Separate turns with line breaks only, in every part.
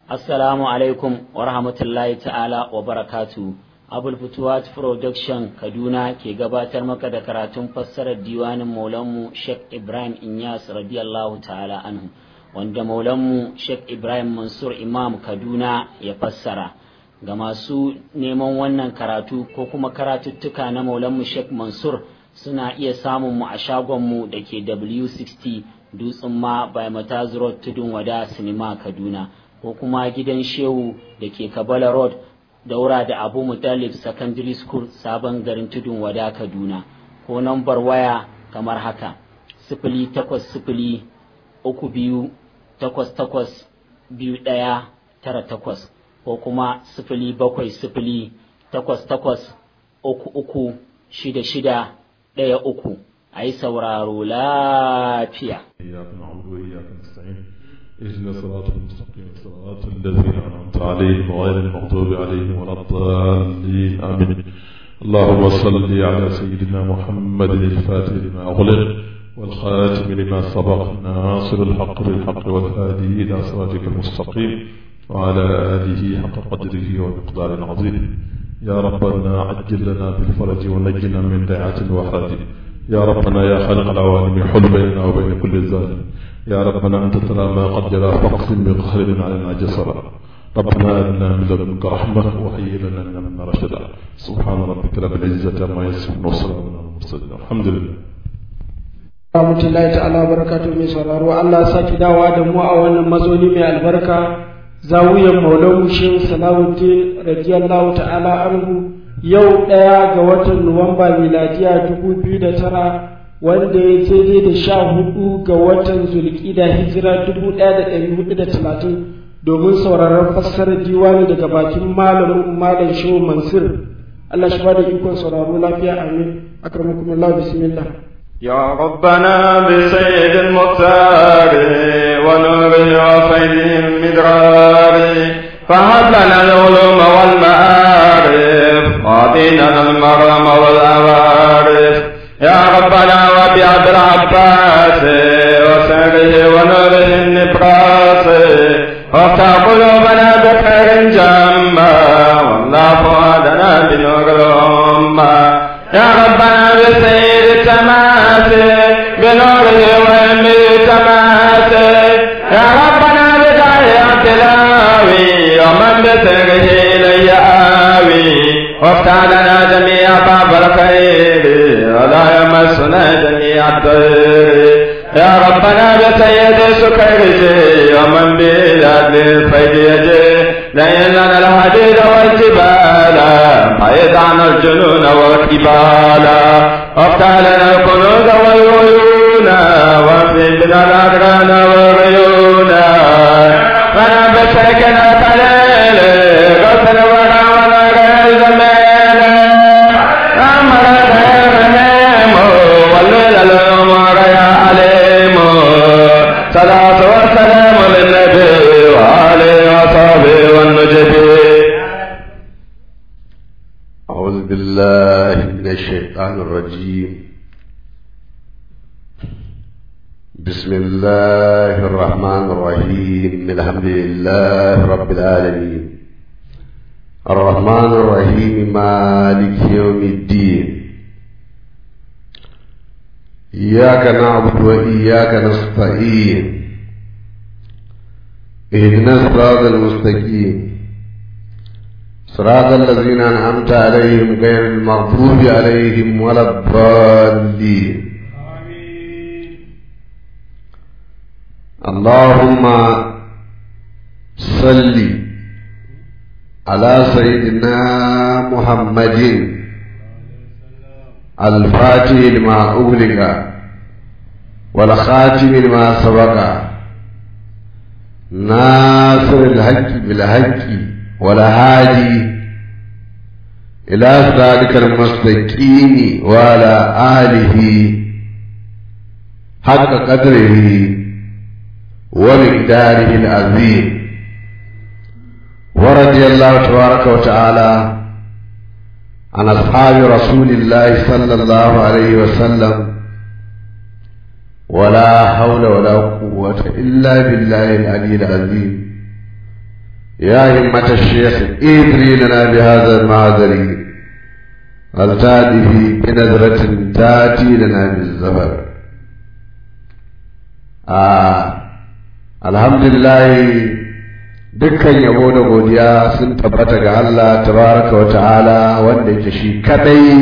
Assalamu alaikum wa rahmatullahi ta'ala wa barakatu. Abul Futuwat Production Kaduna ke gabatar maka da karatun fassarar diwanin Maulanmu Sheikh Ibrahim Inyas radiyallahu ta'ala anhu wanda Maulanmu Sheikh Ibrahim Mansur Imam Kaduna ya fassara. Ga masu neman wannan karatu ko kuma karatuttuka na Maulanmu Sheikh Mansur suna iya samun mu a shagonmu da ke W60 Dutsen ma by Mataz Road Tudun Wada Sinima Kaduna. ko kuma gidan shehu da ke kabala road daura da abu mutalib secondary school sabon garin tudun wada kaduna ko nambar waya kamar haka sifili takwas sifili uku biyu takwas takwas biyu ɗaya tara takwas ko kuma sifili bakwai sifili takwas takwas uku uku shida shida ɗaya uku a yi sauraro lafiya.
اهدنا الصراط المستقيم صراط الذين انعمت عليهم غير المغضوب عليهم ولا الضالين امين اللهم صل على سيدنا محمد الفاتح لما اغلق والخاتم لما سبق ناصر الحق بالحق والهادي الى صراطك المستقيم وعلى اله حق قدره ومقدار عظيم يا ربنا عجل لنا بالفرج ونجنا من دعاة وحاج يا ربنا يا خالق العوالم حل بيننا وبين كل ظالم يا ربنا أنت ترى ما قد جرى فاقسم بقهر علينا جسرا ربنا أتنا من لدنك رحمة وهيئ لنا من أمرنا رشدا سبحان ربك رب العزة عما يصفون وسلام على المرسلين الحمد لله
rahmatullahi ta'ala barakatu mai sauraro Allah saki dawa da mu a wannan mazoni mai albarka zawiyar maulan shehu salahuddin radiyallahu ta'ala anhu yau ɗaya ga watan nuwamba miladiya dubu biyu da tara wanda ya daidai da sha hudu ga watan zulkida hijira dubu ɗaya da ɗari hudu da talatin domin sauraron fassarar diwani daga bakin malamin malam shehu mansur Allah shi bada ikon sauraro lafiya amin akramakumullah bismillah
يا ربنا بسيد المختار ونوره وفيده المدرار فهب لنا العلوم والمعارف واعطينا المرم والعوارف يا ربنا وبعبد العباس وسره ونوره النبراس وافتح قلوبنا بخير جما والله فؤادنا بنور الأمة يا ربنا بسيد التماس بنوره وهمه تماس يا ربنا بداية تلاوي ومن بسره إلي آوي وافتح لنا جميع باب الخير ولا يمسنا جميع الضير يا ربنا بسيد سكرجي ومن بلاد الفيدي لئن لنا الحديد والجبال بعيد عن الجنون والكبال وافتح لنا الكنوز والعيون وفي بنا الأدران والعيون فانا بسكنا قليل غسل ورا ولا غير زمان أمر غير نيم والليل الأمر يا عليم صلاة والسلام للنبي وآله وصحبه والنجب
أعوذ بالله من الشيطان الرجيم بسم الله الرحمن الرحيم الحمد لله رب العالمين الرحمن الرحيم مالك يوم الدين إياك نعبد وإياك نستعين اهدنا الصراط المستقيم صراط الذين أنعمت عليهم غير المغضوب عليهم ولا الضالين اللهم صل على سيدنا محمد الفاتح لما أغلق والخاتم لما سبق ناصر الحق بالحق والهادي إلى ذلك المستقيم وعلى آله حق قدره ومقداره العظيم ورضي الله تبارك وتعالى عن أصحاب رسول الله صلى الله عليه وسلم ولا حول ولا قوة إلا بالله العلي العظيم يا همة الشيخ إدري لنا بهذا المعذر التادي بنظرة تاتي لنا بالزفر آه الحمد لله dukkan yabo da godiya sun tabbata ga Allah tabaraka wa ta'ala wanda yake shi kadai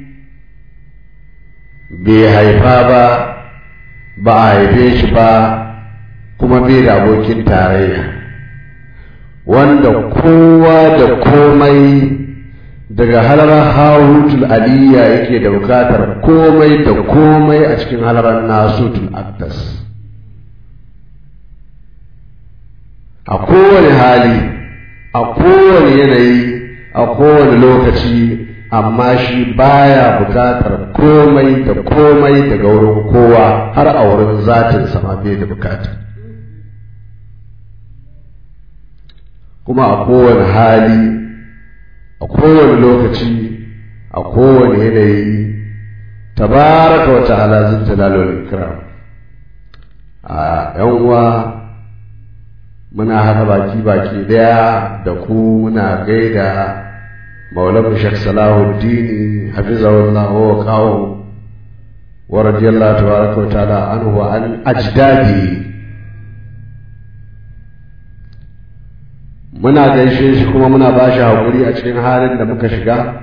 bai haifa ba ba a haife shi ba kuma bai da abokin tarayya wanda kowa da komai daga halarar harutul aliyya yake da bukatar komai da komai a cikin halarar nasutul akdas a kowane hali a kowane yanayi a kowane lokaci amma shi baya bukatar komai da komai daga wurin kowa har a wurin zatin sama bai da bukata kuma a kowane hali a kowane lokaci a kowane yanayi tabaraka wa ta'ala zin jalalul ikram a yan uwa muna haɗa baki baki daya da ku muna gaida maulamu shek salahuddini hafizahullah wa kawo wa radiyallahu tabaraka wa ta'ala anhu wa an ajdadi muna gaishe shi kuma muna ba shi haƙuri a cikin halin da muka shiga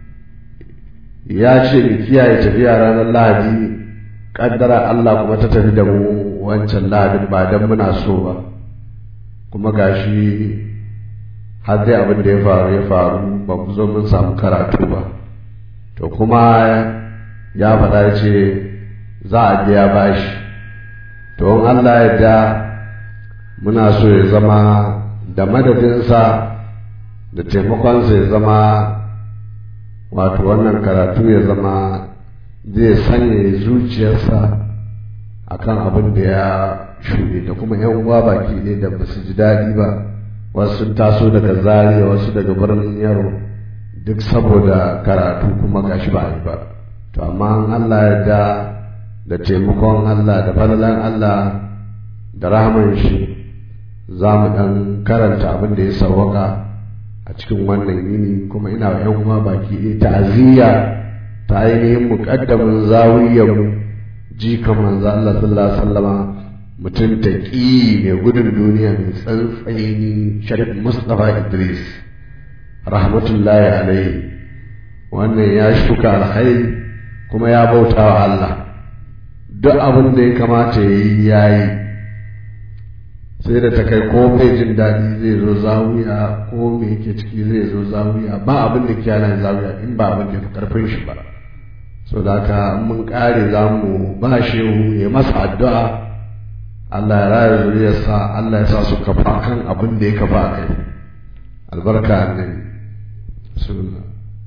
ya ce mu kiyaye tafiya ranar lahadi ƙaddara Allah kuma ta tafi da mu wancan lahadin ba don muna so ba kuma gashi har dai abin da ya faru ya faru ba mu zo mun samu karatu ba to kuma ya faɗa ya ce za a biya bashi to in Allah ya da muna so ya zama da madadinsa da taimakonsa ya zama wato wannan karatu ya zama zai sanya zuciyarsa akan abin da ya shuɗe da kuma yan uwa baki ne da ba su ji daɗi ba wasu sun taso daga zaria wasu daga birnin yaro duk saboda karatu kuma gashi ba a yi ba to amma Allah ya da da taimakon Allah da falalan Allah da rahaman shi za mu ɗan karanta abin da ya sawwaka a cikin wannan yini kuma ina wa 'yan uwa baki ɗaya ta'aziyya ta ainihin muƙaddamin zawiyar jikan manzo Allah sallallahu alaihi wasallama mutum taƙi mai gudun duniya mai tsantsaini sharif Mustapha Idris rahmatullahi alaihi wannan ya shuka alkhairi kuma ya bauta wa Allah duk abin da ya kamata ya yi ya yi sai da ta kai ko bai jin daɗi zai zo zawiya ko me yake ciki zai zo zawiya ba abin da ke yana zawiya in ba abin da fi karfin shi ba so da haka mun ƙare za mu ba shehu ya masa addu'a Allah ya raya zuriyarsa Allah ya sa su kafa kan abin da ya kafa a kai albarka annabi bismillah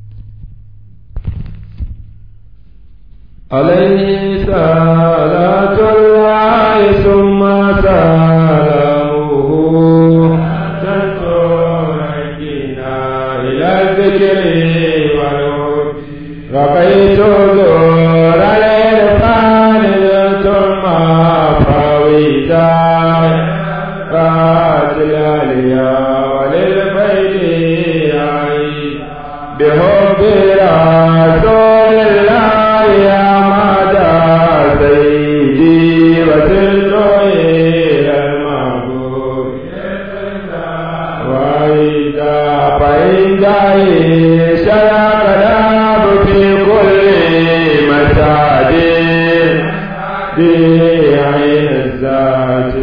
عليه صلاة الله ثم سلامه تنصرنا إلى الذكر والهدى رقيت دور الإرفان ثم فويدا قاتل اليا وللبيت بحب رسول الله يا مدى سيدي وسلت إلى المعبود وإذا فإذا شرق الأب في كل مساد بعين الذات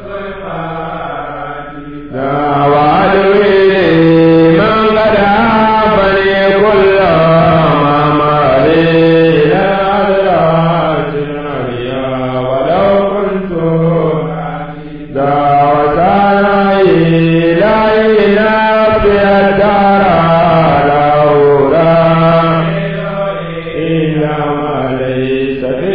لا وعدوي من قد عافني كل ما مالي إلى الأدرات العليا ولو كنت ذا وسعي لا إله في الدار لولا إلا ما ليس في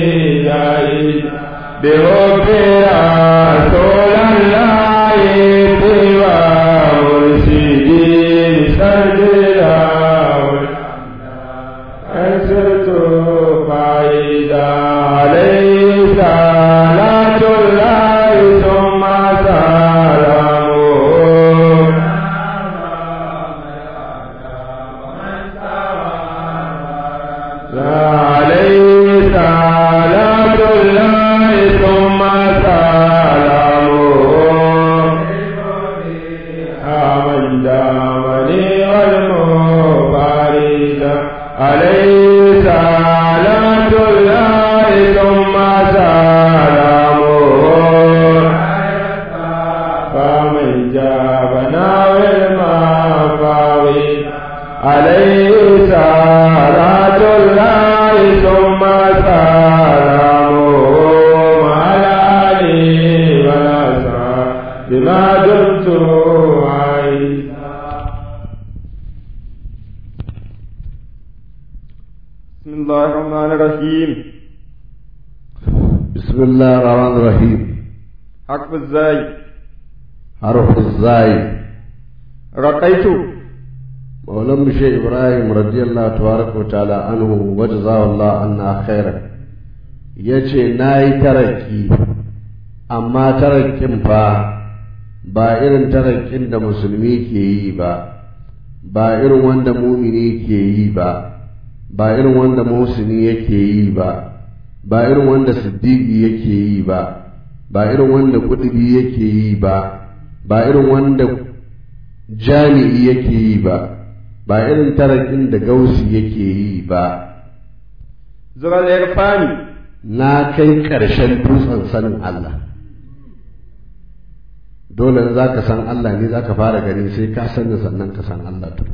الشيء بحب رسول الله من جابنا والمفاوي عليه صلاة الله ثم سلامه على علي ونسى بما دمت عيسى بسم الله الرحمن الرحيم
بسم الله الرحمن الرحيم
حرف الزاي
حرف الزاي
رقيت
مولم شيخ إبراهيم رضي الله تبارك وتعالى عنه وجزاه الله عنا خيرا yace na yi taraki amma tarakin fa ba irin tarakin da musulmi ke yi ba ba irin wanda mumini ke yi ba ba irin wanda muhsini yake yi ba ba irin wanda siddiqi yake yi ba ba irin wanda kudubi yake yi ba ba irin wanda jami'i yake yi ba ba irin tarakin da gausi yake yi ba
zural irfani
na kai ƙarshen dutsen sanin Allah dole za ka san Allah ne za ka fara gani sai ka sani sannan ka san Allah to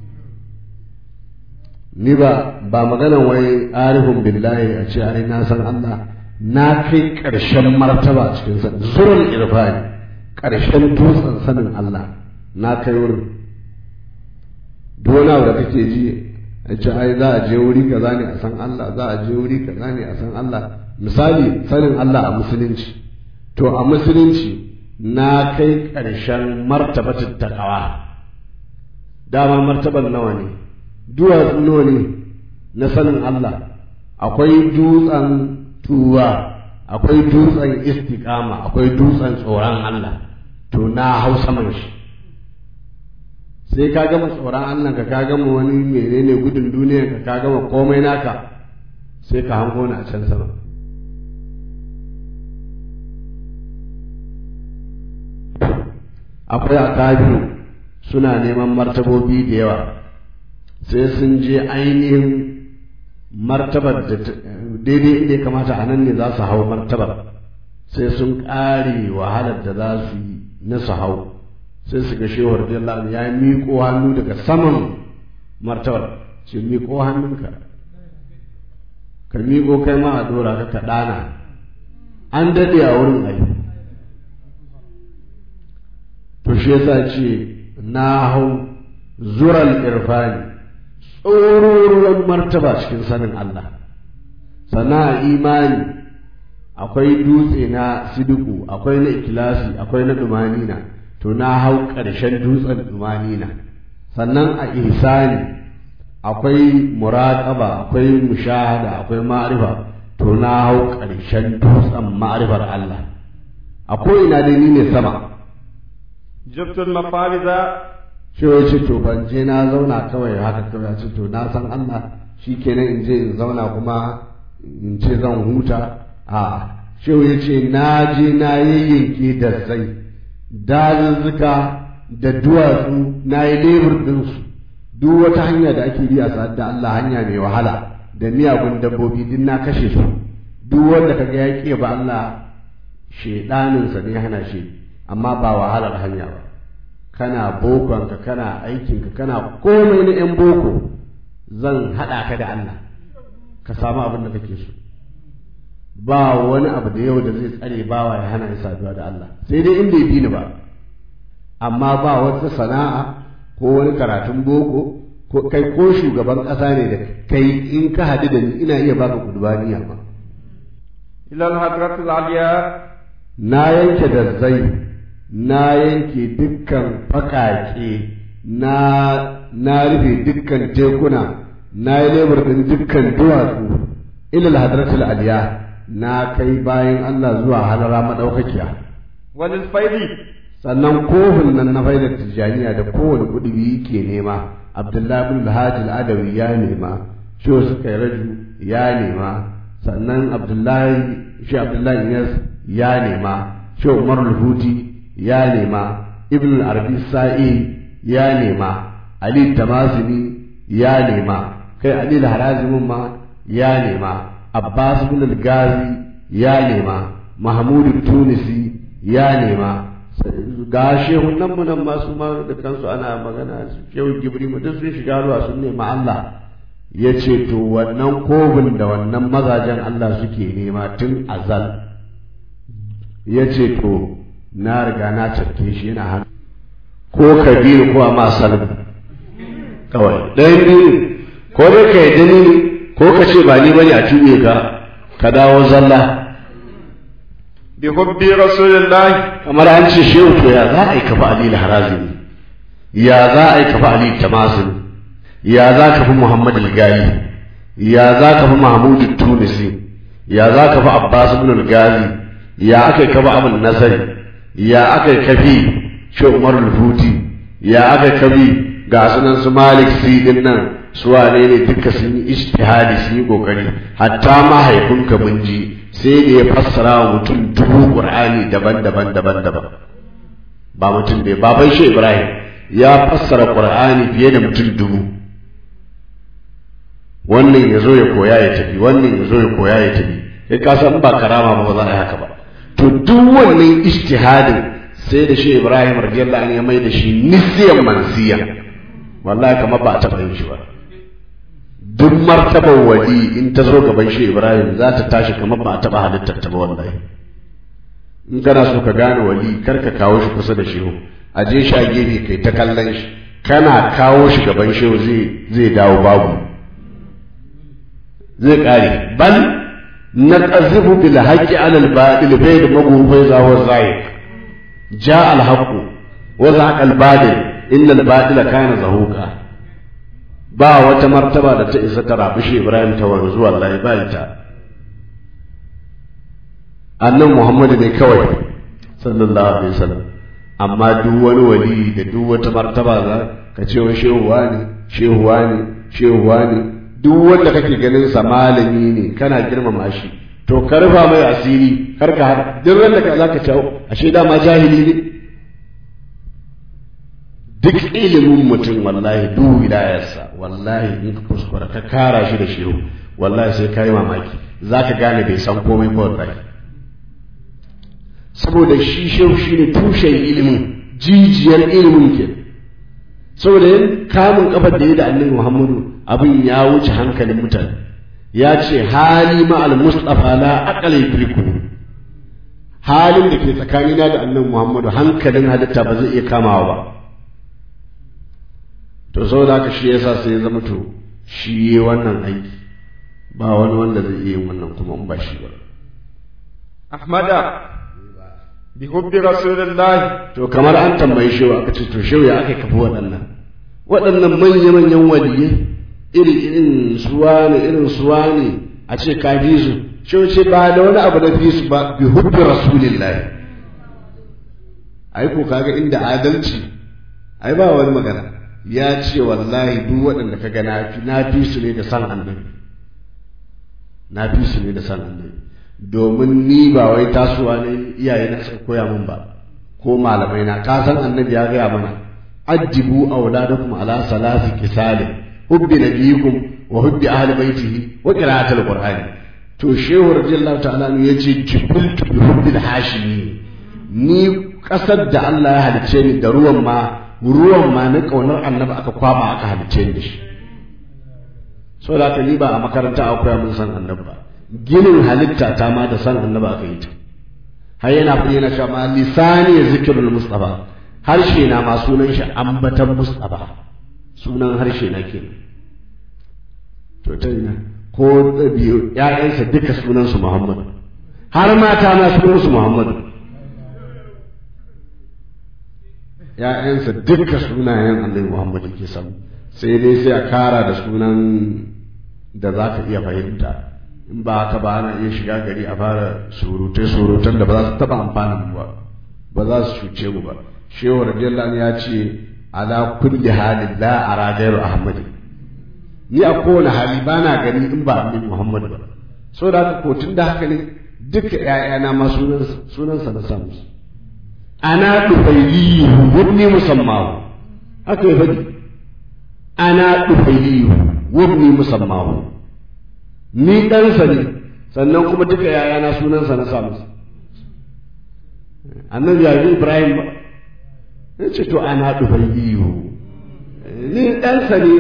ni ba ba maganan wai arifin billahi a ce ai na san Allah na kai ƙarshen martaba cikin sanin zurul irfani ƙarshen dutsen sanin Allah na kai wurin duk wani abu da kake ji a ce ai za a je wuri kaza ne a san Allah za a je wuri kaza ne a san Allah misali sanin Allah a musulunci to a musulunci na kai ƙarshen martabatin takawa dama martaban nawa ne duwatsu nawa ne na sanin Allah akwai dutsen tuwa akwai dutsen istiqama akwai dutsen tsoron Allah to na hau saman shi sai ka gama tsoron Allah ka ka gama wani menene gudun duniya ka ka gama komai naka sai ka hango na can sama akwai akabiru suna neman martabobi da yawa sai sun je ainihin martabar da daidai inda ya kamata a nan ne za su hau martabar sai sun ƙare wahalar da za su yi na su hau sai su ga shehu radiyallahu ya miƙo hannu daga saman martabar ce miƙo hannunka ka miƙo kai ma a dora ka ka ɗana an daɗe a wurin ai to shi yasa ce na hau zural irfani tsororuwan martaba cikin sanin Allah sana imani akwai dutse na sidiku akwai na ikilasi akwai na dumanina to na hau ƙarshen dutsen dumanina sannan a ihsani akwai muraƙaba akwai mushahada akwai ma'arifa to na hau ƙarshen dutsen ma'arifar Allah a ina dai ni ne sama
jibtul mafariza
shi ya ce to ban je na zauna kawai haka kawai ce to na san Allah shi kenan in je in zauna kuma in ce zan huta a shi ya ce na je na yayyanke da zai dazuzzuka da duwatsu na yi lebur ɗinsu duk wata hanya da ake bi a sa'ad da Allah hanya mai wahala da miyagun dabbobi din na kashe su duk wanda kaga ya ƙi ba Allah shedaninsa ne hana shi amma ba wahalar hanya ba kana bokonka kana aikinka kana komai na 'yan boko zan haɗa ka da Allah ka samu abin da kake so ba wani abu da yau da zai tsare bawa ya hana ya saduwa da Allah sai dai in bai bi ni ba amma ba wata sana'a ko wani karatun boko ko kai ko shugaban ƙasa ne da kai in ka haɗu da ni ina iya baka kudbaniya ba
ila al-hadratul aliya
na yanke da zai na yanke dukkan fakake na na rufe dukkan tekuna na yi lebar ɗin dukkan duwatsu ilal hadratul aliya na kai bayan Allah zuwa halara madaukakiya
walil faidi
sannan kofin nan na faidar tijjaniya da kowane kuɗi ke nema abdullahi bin alhaji al'adawi ya nema shi suka yi raju ya nema sannan abdullahi shi abdullahi yas ya nema shi umar huti ya nema ibn arabi sa'i ya nema ali tamasini ya nema kai ali harazimin ma ya nema abbas bin al-gazi ya nema mahmud tunisi ya nema ga shehun nan nan masu ma da kansu ana magana shehu gibri mu duk sun shiga ruwa sun nema Allah ya ce to wannan kobin da wannan mazajen Allah suke nema tun azal ya ce to na riga na cafke shi yana hannu ko kabiru ko ma salmu kawai ɗayan biyu ko dai ka yi ni ko ka ce ba ni bane a tuɓe ka ka dawo zalla
bi hubbi rasulillahi
kamar an ce shehu to ya za a yi kafa ali harazimi ya za a yi kafa ali tamasin ya za ka fi muhammad al-gali ya za ka fi mahmud tunisi ya za ka fi abbas ibn al-gali ya aka yi kafa abin nasari ya aka yi kafi shi umar al-futi ya aka yi kafi ga sunan su malik si din nan su wane ne duka sun yi ijtihadi sun yi kokari hatta mahaifinka mun ji sai da ya fassara wa mutum dubu qur'ani daban-daban daban-daban ba mutum bai baban shi ibrahim ya fassara qur'ani fiye da mutum dubu wannan ya zo ya koya ya tafi wannan ya zo ya koya ya tafi kai ka san ba karama ba ba za a yi haka ba to duk wannan ijtihadin sai da shi ibrahim radiyallahu anhu ya mai da shi nisiyan mansiyan wallahi kamar ba a taɓa yin shi ba duk martabar wali in ta zo gaban shi Ibrahim za ta tashi kamar ba a taɓa halittar ta ba wallahi in kana so ka gane wali kar ka kawo shi kusa da shehu a je shi a gefe kai ta kallon shi kana kawo shi gaban shehu zai zai dawo babu zai kare bal na qazifu bil haqqi ala al batil bayd maghufai za wa zai ja al haqq wa zaqa al batil inna al batila kana zahuqa ba wata martaba da ta isa ta rabu shi Ibrahim ta wanzu wallahi ba ita annan Muhammadu ne kawai sallallahu alaihi wasallam amma duk wani wali da duk wata martaba za ka ce wa shehuwa ne shehuwa ne shehuwa ne duk wanda kake ganin sa malami ne kana girmama shi to ka rufa mai asiri kar ka hada duk wanda ka zaka ce ashe dama jahili ne duk ilimin mutum wallahi duk wilayarsa wallahi in ka kuskura ka kara shi da shehu wallahi sai ka yi mamaki za ka gane bai san komai ba wallahi saboda shi shehu shi ne tushen ilimin jijiyar ilimin ke saboda yin kamun kafar da ya da annabi muhammadu abin ya wuce hankalin mutane ya ce hali ma'al mustafa la aqala yudriku halin da ke tsakanina da annabi muhammadu hankalin halitta ba zai iya kamawa ba to saboda haka shi yasa sai ya zama to shi yi wannan aiki ba wani wanda zai iya yin wannan kuma in ba shi ba
ahmada bi hubbi rasulillahi
to kamar an tambayi shi aka ce to shehu ya aka kafa waɗannan waɗannan manya manyan waliyai iri irin suwa ne irin suwa ne a ce ka fi su shehu ce ba da wani abu na fi su ba bi hubbi rasulillahi ai ko kaga inda adalci ai ba wani magana ya ce wallahi duk waɗanda ka ga na fi su ne da san annabi na fi su ne da san annabi domin ni ba wai tasowa ne iyaye na suka koya min ba ko malamai na ka san annabi ya gaya mana addibu auladakum ala salasi kisalin hubbi nabiyikum wa hubbi ahli baitihi wa qira'atul qur'ani to shehu radiyallahu ta'ala ne yace jibiltu bi hubbil hashimi ni kasar da Allah ya halicce ni da ruwan ma ruwan ma na ƙaunar annabi aka kwaba aka halice da shi so da ni ba a makaranta a koya mun san annabi ba ginin halitta ta ma da san annabi aka yi ta har yana fi yana cewa ma lisani zikrul mustafa harshe na ma sunan shi ambatan mustafa sunan harshe na ke to ta ina ko biyu ƴaƴansa duka sunan su muhammad har mata na sunan su muhammad ‘ya'yansa duka sunayen annabi Muhammad ke samu sai dai sai a kara da sunan da za ka iya fahimta in ba haka ba ana iya shiga gari a fara surutai surutan da ba za su taɓa amfanin mu ba ba za su cuce mu ba shehu radiyallahu ya ce ala kulli halin la ara gairu ahmad ni a kowane hali ba na gani in ba annabi Muhammad ba so da haka ko tun da haka ne duka ‘ya'yana ma sunansa na samu su ana ɗufailiyu wabni musammahu haka ya faɗi ana ɗufailiyu wabni musammahu ni ɗansa ne sannan kuma duka yayana sunansa na samu annabi ya yi ibrahim ba ya ce to ana ɗufai iyo ni ɗansa ne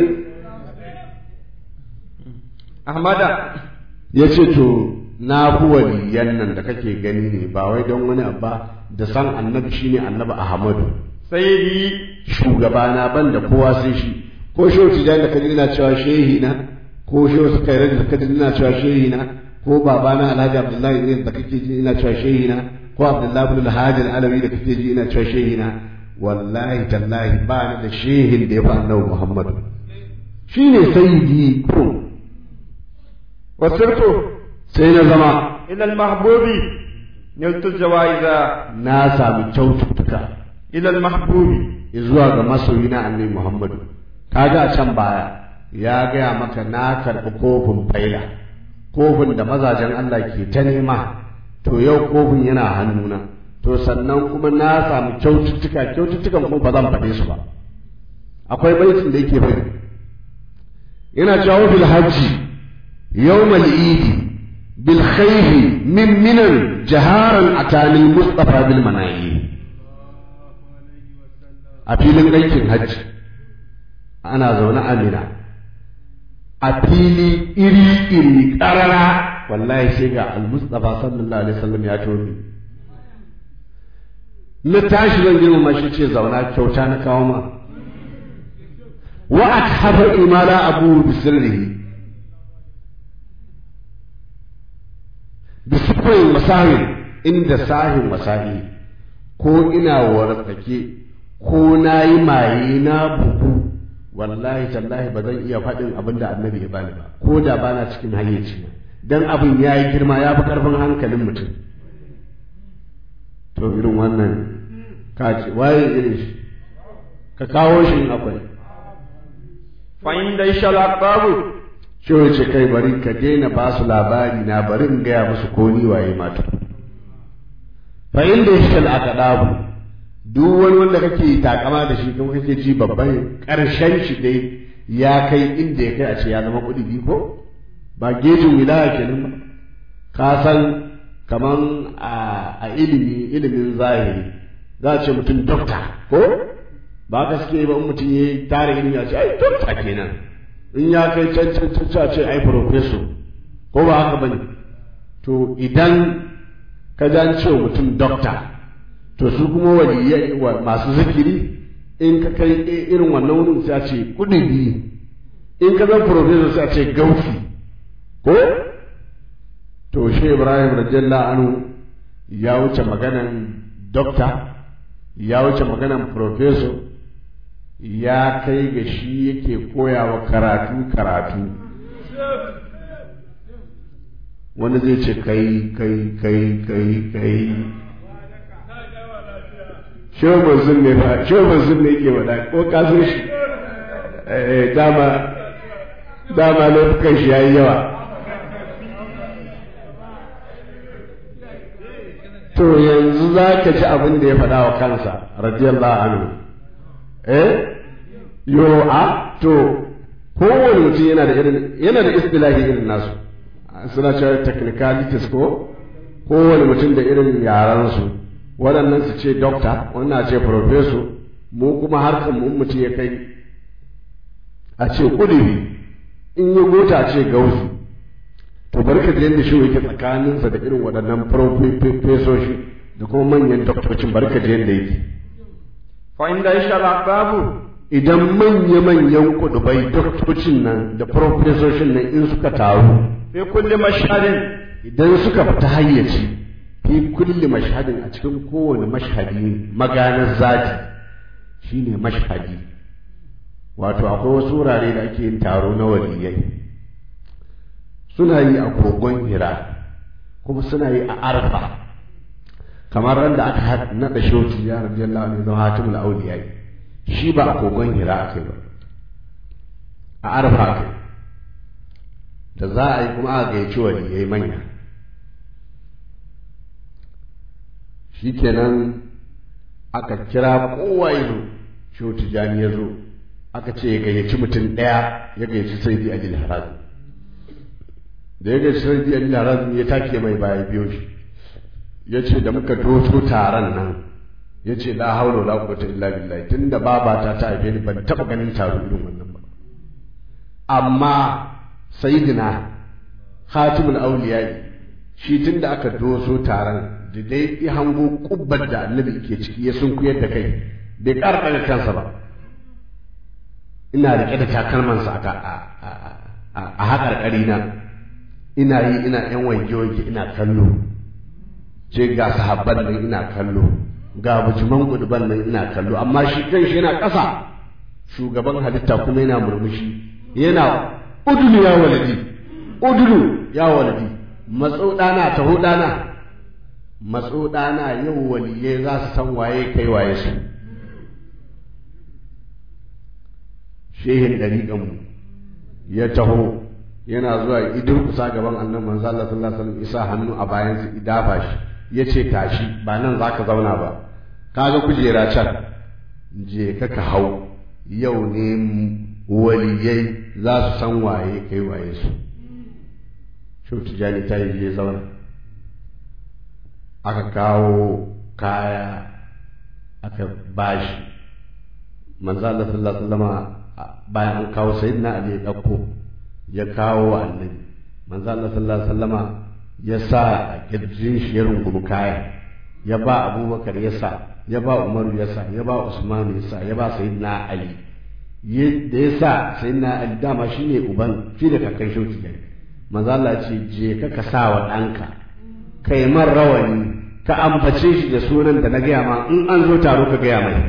ahmada
ya ce to na fi waliyan nan da kake gani ne ba wai don wani abba da san annabi shine annabi ahmadu
sayyidi
shugabana ban da kowa sai shi ko shehu tijani da kaji ina cewa shehi na ko shehu suka yi da kaji ina cewa shehi na ko babana alhaji abdullahi ne da kake ji ina cewa shehi na ko abdullahi ibn alhaji alawi da kake ji ina cewa shehi na wallahi tallahi ba ni da shehin da ya fi annabi muhammad shine sayyidi ko
wasirtu
sai na zama
ila al-mahbubi niltu jawaiza
na sami kyaututtuka
ila al-mahbubi
zuwa ga masoyi na annabi Muhammadu kaga a can baya ya gaya maka na karɓi kofin faila kofin da mazajen Allah ke ta nema to yau kofin yana hannuna to sannan kuma na samu kyaututtuka kyaututtukan kuma ba zan faɗe su ba akwai baitin da yake bai yana cewa fil hajji yawmal idi bil khayri min minan jaharan atani mustafa bil manayi a filin aikin hajji ana zaune amina a fili iri-iri ƙarara wallahi sai ga al-mustafa sallallahu alaihi wasallam ya tobi na tashi zan girmama shi ce zauna kyauta na kawo ma wa akhaba imala abu bisirrihi bisifin masahin inda sahin masahi ko ina wartsake ko na yi maye na bugu wallahi tallahi ba zan iya faɗin abin da annabi ya bani ba ko da bana cikin hayyaci dan abin ya yi girma ya fi ƙarfin hankalin mutum to irin wannan ka ce waye irin shi ka kawo shi in akwai
fa inda ishal aqabu
shi ce kai bari ka daina ba su labari na bari in gaya musu ko ni waye mata fa inda ishal aqabu duk wani wanda kake takama da shi kuma kake ji babban karshen shi dai ya kai inda ya kai a ce ya zama kudi ko ba gejin wilaya kenan ba ka san kaman a ilimi ilimin zahiri za a ce mutum dokta ko ba gaske ba mutum ya tare ilimi a ce ai dokta kenan in ya kai can can can a ce ai professor ko ba haka bane to idan ka ji an ce mutum dokta to su kuma waliyai masu zikiri in ka kai irin wannan wurin sai a ce kudi in ka zan professor sai a ce gaufi ko to shi ibrahim radiyallahu anhu ya wuce maganan dokta ya wuce maganan professor ya kai ga shi yake koyawa karatu karatu wani zai ce kai kai kai kai kai shawar zun ne fa shawar zun ne yake wada ko kasan shi dama dama laifukan shi yayi yawa to yanzu za ka ji abin da ya faɗa wa kansa radiyallahu anhu eh yo a to kowane mutum yana da irin yana da istilahi irin nasu suna cewa technicalities ko kowane mutum da irin yaransu waɗannan su ce doctor wannan ce professor mu kuma harkar mu mutum ya kai a ce kudiri in ya gota ce gausu to bari ka yadda shi yake tsakaninsa da irin waɗannan profesoshi da kuma manyan doktocin bari ka yadda yake
fa inda ishal aqabu
idan manya-manyan kudubai doktocin nan da profesoshin nan in suka taru
fi kulli mashhadin
idan suka fita hayyaci fi kulli mashhadin a cikin kowane mashhadi maganar zati shine mashhadi wato akwai wasu wurare da ake yin taro na waliyai suna yi a kogon hira kuma suna yi a arfa kamar ran da aka naɗa shoti ya rabbi Allah ne zama hatimul auliya shi ba a kogon hira aka yi ba a arfa aka yi da za a yi kuma aka gayyaci waliyai manya shikenan aka kira kowa ya zo shoti jani ya zo aka ce ya gayyaci mutum ɗaya ya gayyaci sai bi alil harazim da ya gayyaci sai bi alil harazim ya take mai baya biyo shi ya ce da muka doto taron nan yace la haula wala quwwata illa billah tunda babata ta haife ni ban taba ganin taro irin wannan ba amma sayyidina khatimul awliya shi tunda aka doso taron da dai ya hango kubbar da annabi ke ciki ya sunkuyar da kai bai ƙara ɗaga kansa ba ina riƙe da takalmansa a haƙarƙari na ina yi ina yan wanke-wanke ina kallo ce ga sahabban nan ina kallo ga bujiman guduban nan ina kallo amma shi kan shi yana ƙasa shugaban halitta kuma yana murmushi yana udulu ya waladi udulu ya waladi matso ɗana taho ɗana matso ɗana yau waliye za su san waye kai waye su shehin ɗariƙanmu ya taho yana zuwa idan kusa gaban annan manzo Allah sallallahu alaihi wasallam isa hannu a bayan su idafa shi yace tashi ba nan zaka zauna ba kaga kujera can je ka ka hau yau ne waliyai za su san waye kai waye su Shehu Tijjani ta yi je zauna aka kawo kaya aka bashi manzo Allah sallallahu alaihi wasallam bayan an kawo sayyidina Ali ya dauko ya kawo wa annabi manzo Allah sallallahu alaihi wasallama ya sa a kirjin shi ya rungumi kaya ya ba Abubakar ya sa ya ba Umaru ya sa ya ba Usman ya sa ya ba sayyidina Ali da ya sa sayyidina Ali dama shine uban shi da kakan shauki ne manzo Allah ce je ka ka sa wa ɗanka kai man rawani ka ambace shi da sunan da na gaya ma in an zo taro ka gaya mai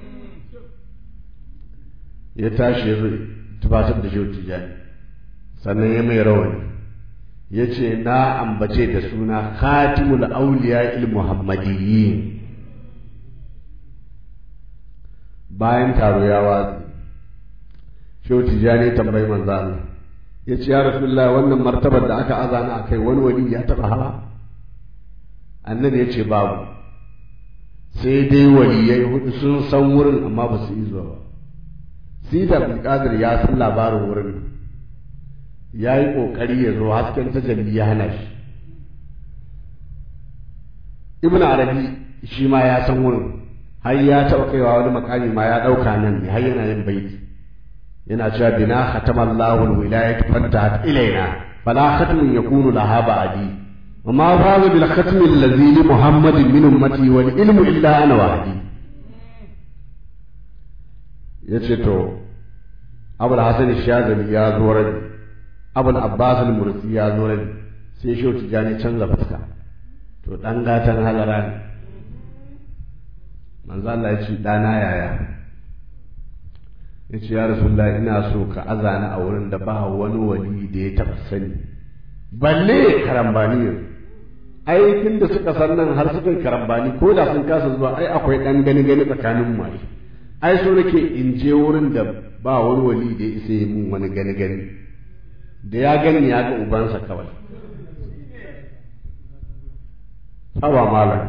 ya tashi ya zo tufatar da shi tijani sannan ya mai rawani ya ce na ambace da suna khatimul auliya il muhammadiyyin bayan taro ya watsi shi tijani tambayi manzo Allah ya ce ya rasulullah wannan martabar da aka azana akai wani wani ya taba hawa annabi ya ce babu sai dai waliyai hudu sun san wurin amma ba su yi zuwa ba sida abdulkadir ya san labarin wurin ya yi ƙoƙari ya zo hasken tajalli ya hana shi ibn arabi shi ma ya san wurin har ya taɓa kaiwa wani makami ma ya ɗauka nan ne har yana yin baiti yana cewa bina khatamallahu alwilayat fantahat ilaina fala khatmun yakunu laha ba'di وما فاز بالختم الذي لمحمد من أمتي والعلم إلا أنا وحدي yace to abul hasan shazali ya zo rabi abul abbas al-mursi ya zo rabi sai shi tijani canza fuska to dan gatan halara ne manzo Allah ya ce dana yaya yace ya rasulullahi ina so ka azana a wurin da ba wani wali da ya taba sani balle karambani yanzu ai tun da suka san nan har suka karambani ko da sun kasa zuwa ai akwai dan gani gani tsakanin mu ai so nake in je wurin da ba wani wali da ya isa yi mun wani gani gani da ya gani ya ga ubansa kawai hawa malam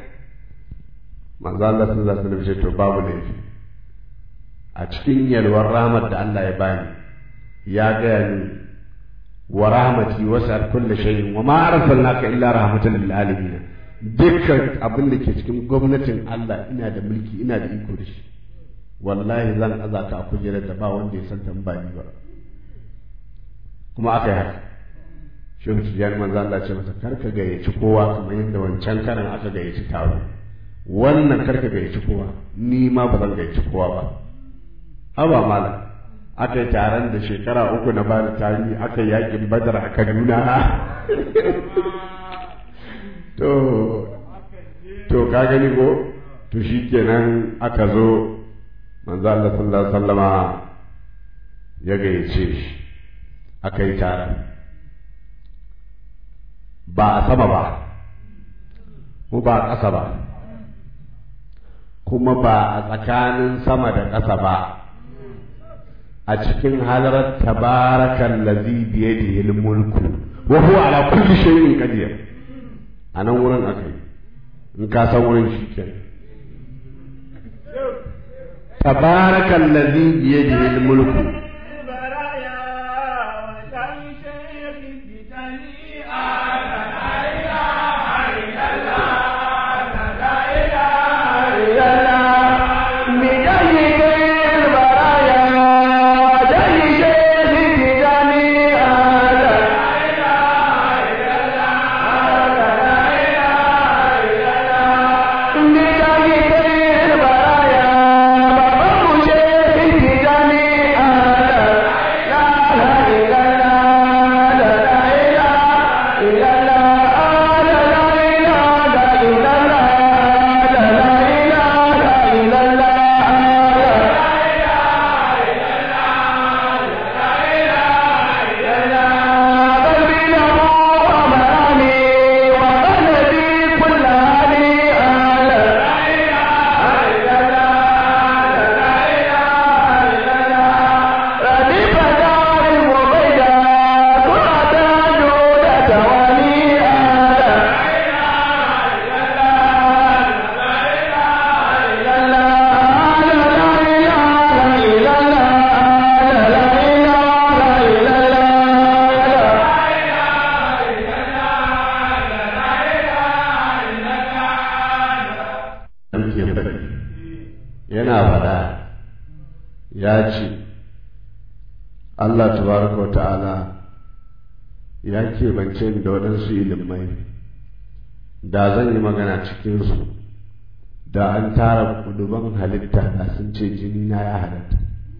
manzo Allah sallallahu alaihi wasallam to babu laifi a cikin yalwar rahmat da Allah ya bani ya gaya ni wa rahmati wasi'at kulli shay'in wa ma arsalnaka illa rahmatan lil alamin dukkan abin da ke cikin gwamnatin Allah ina da mulki ina da iko da shi wallahi zan azata a kujerar da ba wanda ya san tambani ba kuma aka yi haka shehu tijjani manzo Allah ce masa karka gayyaci kowa kamar yadda wancan karan aka gayyaci taro wannan karka gayyaci kowa ni ma ba zan gayyaci kowa ba haba malam aka yi taron da shekara uku na bada tarihi aka yi yakin badar a kaduna to to ka gani ko to shi kenan aka zo manzo Allah sallallahu alaihi wasallama ya gayyace shi aka yi taron ba a sama ba ko ba a ƙasa ba kuma ba a tsakanin sama da ƙasa ba a cikin halarar tabarakan lazi biyadihi mulku wa huwa ala kulli shay'in qadir a nan wurin akai in ka san wurin shi ke tabarakan lazi biyadihi mulku ya ce Allah tabaraka wa ta'ala ya keɓance ni da waɗansu ilimai da zan yi magana cikinsu da an tara kuduban halitta da sun ce jini na ya halatta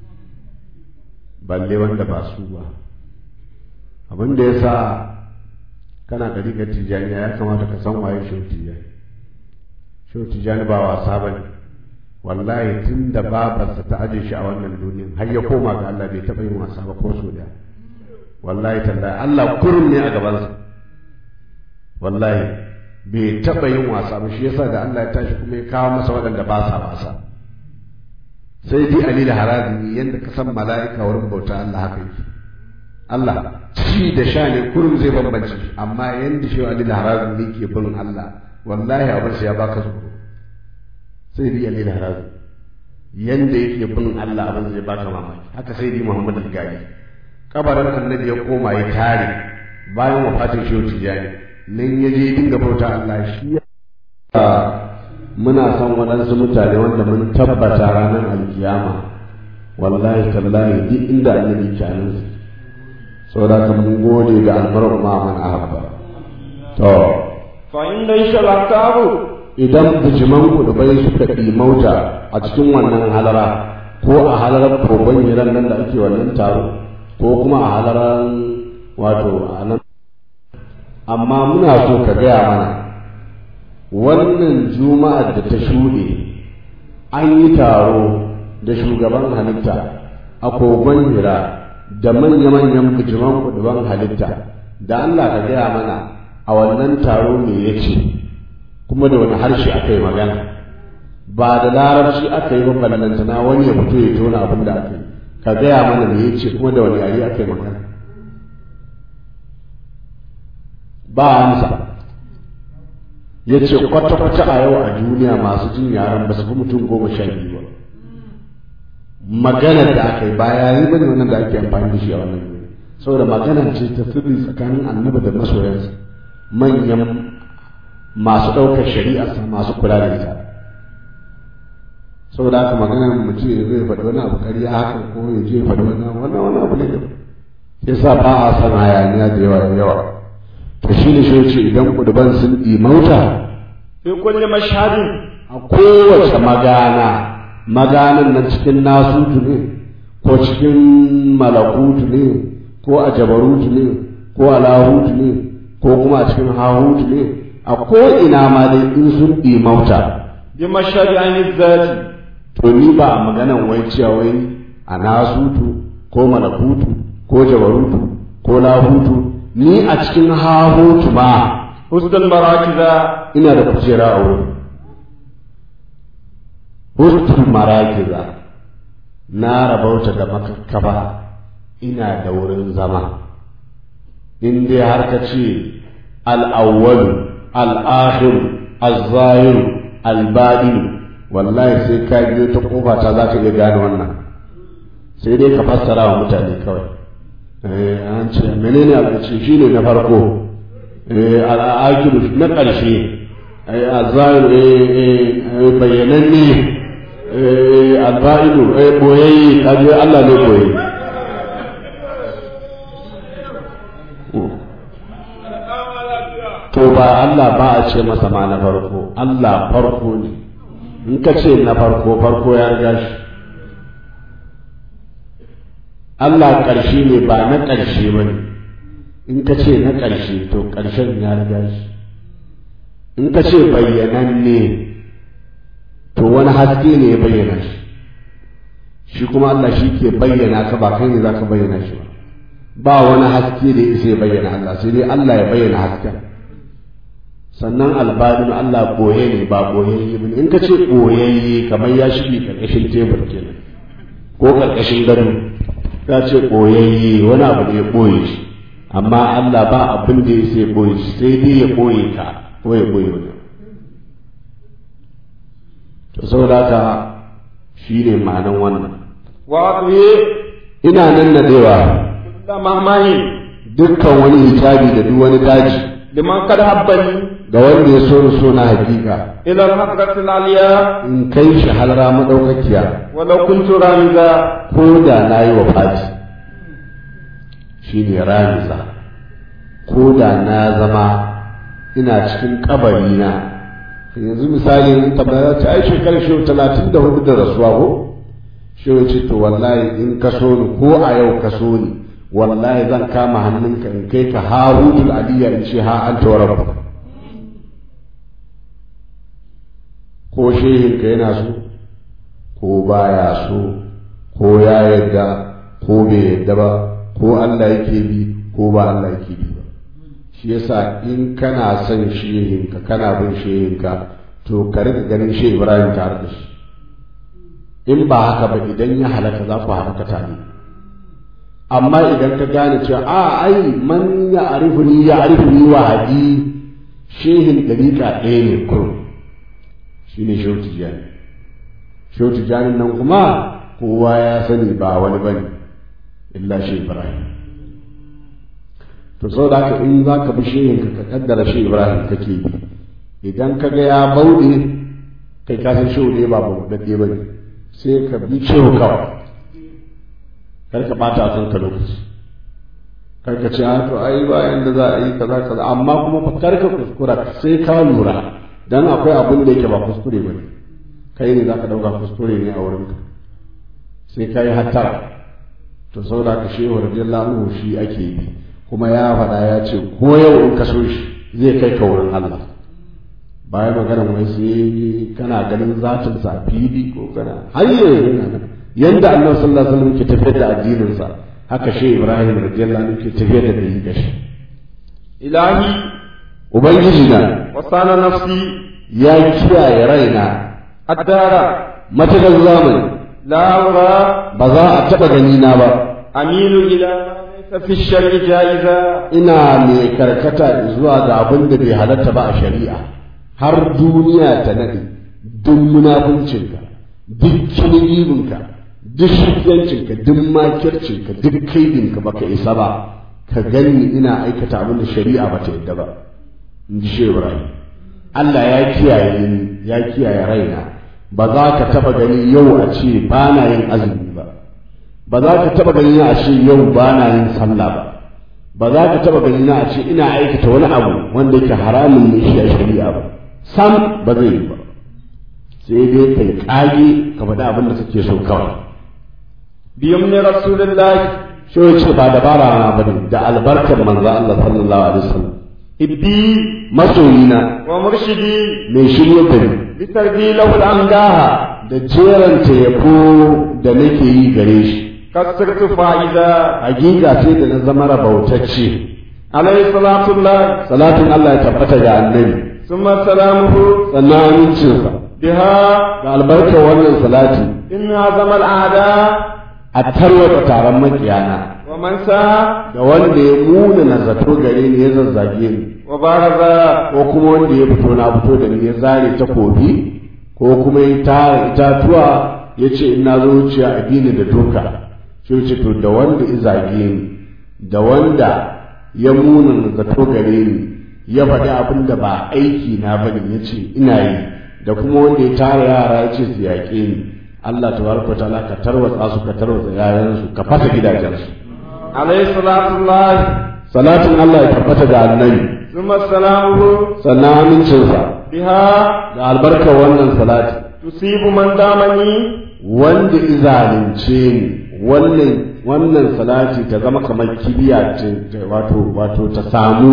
balle wanda ba su ba abin da ya sa kana ɗariƙar tijjani ya kamata ka san waye shehu tijjani shehu tijjani ba wasa ba ne wallahi tun da babarsa ta aje shi a wannan duniyan har ya koma ga Allah bai taɓa yin wasa ba ko so daya wallahi tallahi Allah kurum ne a gabansa wallahi bai taɓa yin wasa ba shi yasa da Allah ya tashi kuma ya kawo masa waɗanda ba sa wasa sai dai Ali da Harazi yanda ka san mala'ika wurin bauta Allah haka yake Allah ci da sha ne kurum zai bambance amma yanda shi Ali da Harazi ne ke bin Allah wallahi abin sai ya baka tsoro sai dai Ali da Harazi yanda yake bin Allah abin zai baka mamaki haka sai dai Muhammad al-Gari kabarin annabi ya koma ya tare bayan wafatin shehu tijani nan ya je dinga bauta Allah shi ya muna son waɗansu mutane wanda mun tabbata ranar alkiyama wallahi tallahi duk inda annabi kyanin su saboda ka mun gode ga almarar ma man ahabba to
fa inda isha lakabu
idan bijiman kudubai suka mauta a cikin wannan halara ko a halarar kogon hiran nan da ake wannan taro ko kuma a halarar wato a nan amma muna so ka gaya mana wannan juma'ar da ta shuɗe an yi taro da shugaban halitta a kogon hira da manya-manyan bijiman kuduban halitta da Allah ka gaya mana a wannan taro me ya ce kuma da wani harshe aka yi magana ba da larabci aka yi ballantana wani ya fito ya tona abin da aka yi ka gaya mana me ya ce kuma da wani yare aka yi magana ba amsa ya ce kwata-kwata a yau a duniya masu jin yaren ba su fi mutum goma sha biyu ba maganar da aka yi ba yare ba ne wannan da ake amfani da shi a wannan duniya saboda magana ce ta sirri tsakanin annabi da masoyansa manyan masu ɗaukar shari'arsa masu kula da ita saboda haka maganar mutum ya zai faɗi wani abu ƙarya haka ko ya je faɗi wani abu wannan wani abu ne da yasa ba a san hayaniya da yawa da yawa to shi ne shi ce idan kuduban sun ɗimauta
fi kulli mashhadin
a kowace magana maganan nan cikin nasutu ne ko cikin malakutu ne ko a jabarutu ne ko a lahutu ne ko kuma a cikin hahutu ne a ko'ina ma dai in sun ɗimauta
bi mashhadi ainihin zati
to ni ba a maganan wai cewa wai a nasutu ko malakutu ko jabarutu ko lahutu ni a cikin hahutu ma
husdal marakiza
ina da kujera a wurin hustul marakiza na rabauta da makakkafa ina da wurin zama in dai har ka ce al'awwalu al'akhiru al-zahiru al-badinu wallahi sai ka biyo ta kofa ta za ka iya gane wannan sai dai ka fassara wa mutane kawai an ce menene abu ce shi ne na farko al'akiru na ƙarshe azzahiru bayyananne alba'idu boyayye kaje Allah ne boye to ba Allah ba a ce masa ma na farko Allah farko ne in ka ce na farko farko ya riga shi Allah ƙarshe ne ba na ƙarshe ba ne in ka ce na ƙarshe to ƙarshen ya riga shi in ka ce bayyananne to wani haske ne ya bayyana shi shi kuma Allah shi ke bayyana ka ba kai ne za ka bayyana shi ba ba wani haske da ya bayyana Allah sai dai Allah ya bayyana hasken sannan albadin Allah boye ne ba boyayye ba in ka ce boyayye kamar ya shige karkashin tebur kenan ko karkashin gado ka ce boyayye wani abu ne ya boye shi amma Allah ba abin da ya sai boye shi sai dai ya boye ka ko ya boye wani to saboda haka shi ne ma'anan wannan
wa
ina nan da dewa
da mamani
dukkan wani hijabi da duk wani daji
liman kad habbani
ga wanda ya so ni so na hakika
إلى الحضرة العليا
in kai shi halara madaukakiya
ولو كنت رامزا
ko da na yi wa fati shi ne ramiza ko da na zama ina cikin kabari na yanzu misali in tabbata ta ai shekarar shi talatin da hudu da rasuwa ko shi ya ce to wallahi in ka so ni ko a yau ka so ni wallahi zan kama hannunka in kai ka harutul aliyya in ce ha an tawarabba ko shehinka yana so ko baya so ko ya yarda ko bai yarda ba ko Allah yake bi ko ba Allah yake bi ba shi yasa in kana son shehinka kana bin shehinka to ka rika ganin shehu Ibrahim tare da shi in ba haka ba idan ya halaka za ku halaka tare amma idan ka gane cewa a ai man ya arifuni ya arifuni wa haji shehin dariƙa ɗaya ne kurum shi ne shehu tijjani shehu tijjani nan kuma kowa ya sani ba wani bane illa shi ibrahim to sau da haka in za ka bi shehin ka kaddara shi ibrahim kake bi idan ka ga ya bauɗe kai ka san shehu ne ba bauɗaɗɗe ba ne sai ka bi shehu kawai kar ka ɓata a kanka lokaci kar ka ce to ai ba yanda za a yi kaza kaza amma kuma fa kar ka kuskura sai ka lura dan akwai abin da yake ba kuskure ba ne kai ne za ka ɗauka kuskure ne a wurinka sai ka yi hattara to sau da ka shehu radiyallahu anhu shi ake bi kuma ya faɗa ya ce ko yau in ka so shi zai kai ka wurin Allah bayan magana wai sai kana ganin zatin sa fili ko kana hayye yanda Allah sallallahu alaihi wasallam ke tafiyar da addinin sa haka shi Ibrahim radiyallahu anhu ke tafiyar da dalilin shi
إلهي
ubangiji na
وصان نفسي
ya kiyaye raina
الدار
matakar zamani
لا أرى
ba za a taɓa gani na ba
أميل إلى ما ليس في الشرع جائزا
ina mai karkata zuwa ga abin da bai halatta ba a shari'a har duniya ta nade duk munafuncinka duk kinigibinka duk shigancinka duk makircinka duk kaidinka baka isa ba ka gani ina aikata abin da shari'a ba ta yadda ba in ji shehu ibrahim Allah ya kiyaye ni ya kiyaye raina ba za ka taba gani yau a ce ba na yin azumi ba ba za ka taba gani a ce yau ba na yin sallah ba ba za ka taba gani na a ce ina aikata wani abu wanda yake haramun ne shi a shari'a ba sam ba zai yi ba sai dai kai kage ka faɗi abin da kake so kawai
بيمن رسول الله
shi ya ce ba dabara na bane da albarkar manzo Allah sallallahu alaihi wasallam
إبدي
masoyina
ومرشدي
mai shirye da ni
بتربي له الأنجاها
da jeranta yabo da nake yi gare shi
كسرت فائزا
hakika sai da na zama rabautacce
عليه صلاة الله
salatin Allah ya tabbata ga annabi
ثم سلامه
sannan amincinsa
بها
da albarkar wannan salati
إن عظم الأعداء
a tarwata taron makiyana
ومن سعى
da wanda ya muna na zato gare ni ya zazzage ni
وبارز
ko kuma wanda ya fito na fito da ni ya zare takobi ko kuma ya tara itatuwa ya ce ina zo wuciya a dini da doka sai ce to da wanda ya zage ni da wanda ya muna na zato gare ni ya faɗi abin da ba aiki na bane ya ce ina yi da kuma wanda ya tara yara ya ce su yaƙe ni Allah tabaraka wa ta'ala ka tarwatsa su ka tarwatsa yayansu ka fasa gidajensu
عليه صلاة الله
salatin Allah ya tabbata ga annabi
ثم سلامه
sannan amincinsa
بها
da albarkar wannan salati
تصيب من دامني
wanda izalince ni wannan wannan salati ta zama kamar kibiya ce ce, wato wato ta samu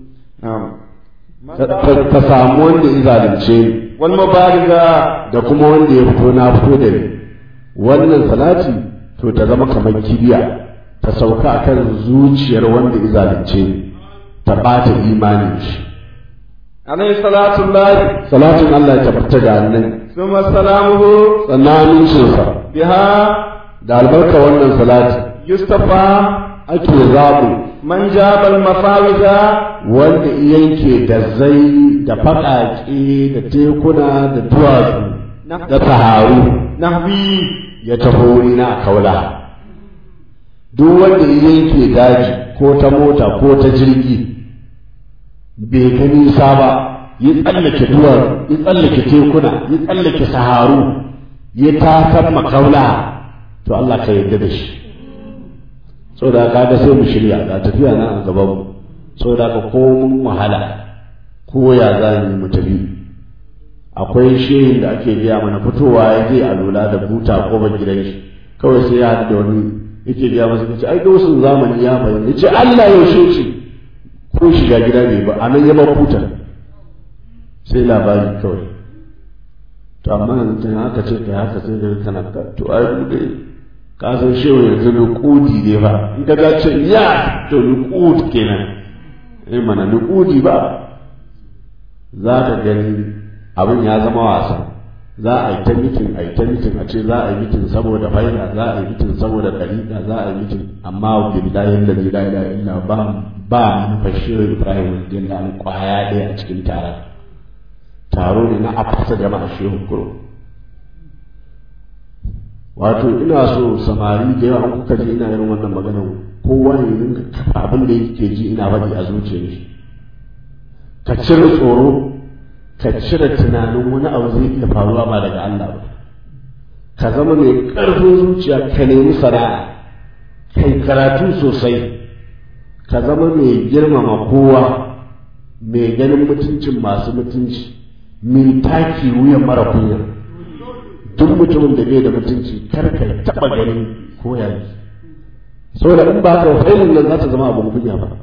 نعم
ta, ta- ta samu wanda izalince ni
والمبارزة
da kuma wanda ya fito na fito da ni wannan salati to ta zama kamar kibiya ta sauka akan zuciyar wanda izalince ni ta bata imanin shi
عليه صلاة الله
salatin Allah ya tabbata ga annabi
ثم سلامه
sannan amincinsa
بها
da albarka wannan salati
يصطفى
ake zaɓu
من جاب المفاوز
wanda yanke da zai da faƙaƙe da tekuna da duwatsu da saharu
نهبي
ya taho wurina a kaula duk wanda ya yanke daji ko ta mota ko ta jirgi bai ga nisa ba ya tsallake duwar ya tsallake tekuna ya tsallake saharu ya tasan makaula to Allah ka yarda da shi saboda kaga sai mu shirya ga tafiya na a gaban mu saboda ka ko mun wahala ko ya za mu tafi akwai shehin da ake biya mana fitowa ya je a lura da buta ko ban gidan shi kawai sai ya haɗu da wani yake biya masa kace ai gausun zamani ya bayyana yace Allah yaushe ce ko shiga gida ne ba a nan ya bar buta sai labari kawai to amma yanzu haka ce kai haka sai da kana ka to ai mu dai ka san shehu yanzu nuqudi ne ba in ka ga ce ya to nuqud kenan eh mana nuqudi ba za ka gani abin ya zama wasa za a yi ta mitin a yi ta mitin a ce za a yi mitin saboda faida za a yi mitin saboda dalila za a yi mitin amma billahi allazi la ilaha illa ba ba mufashir ibrahim radiyallahu anhu kwaya ɗaya a cikin taron taro ne na afasa jama'a shehu kuro wato ina so samari da yawa kuka ji ina irin wannan magana kowa ne rinka kafa abin da yake ji ina faɗi a zuciyar shi ka cire tsoro ka cire tunanin wani abu zai iya faruwa ba daga Allah ba ka zama mai ƙarfin zuciya ka nemi sana'a kai karatu sosai ka zama mai girmama kowa mai ganin mutuncin masu mutunci mai taki wuyan mara kunya duk mutumin da bai da mutunci kar ka taɓa ganin ko ya yi saboda in ba ka failin nan za ta zama abin kunya ba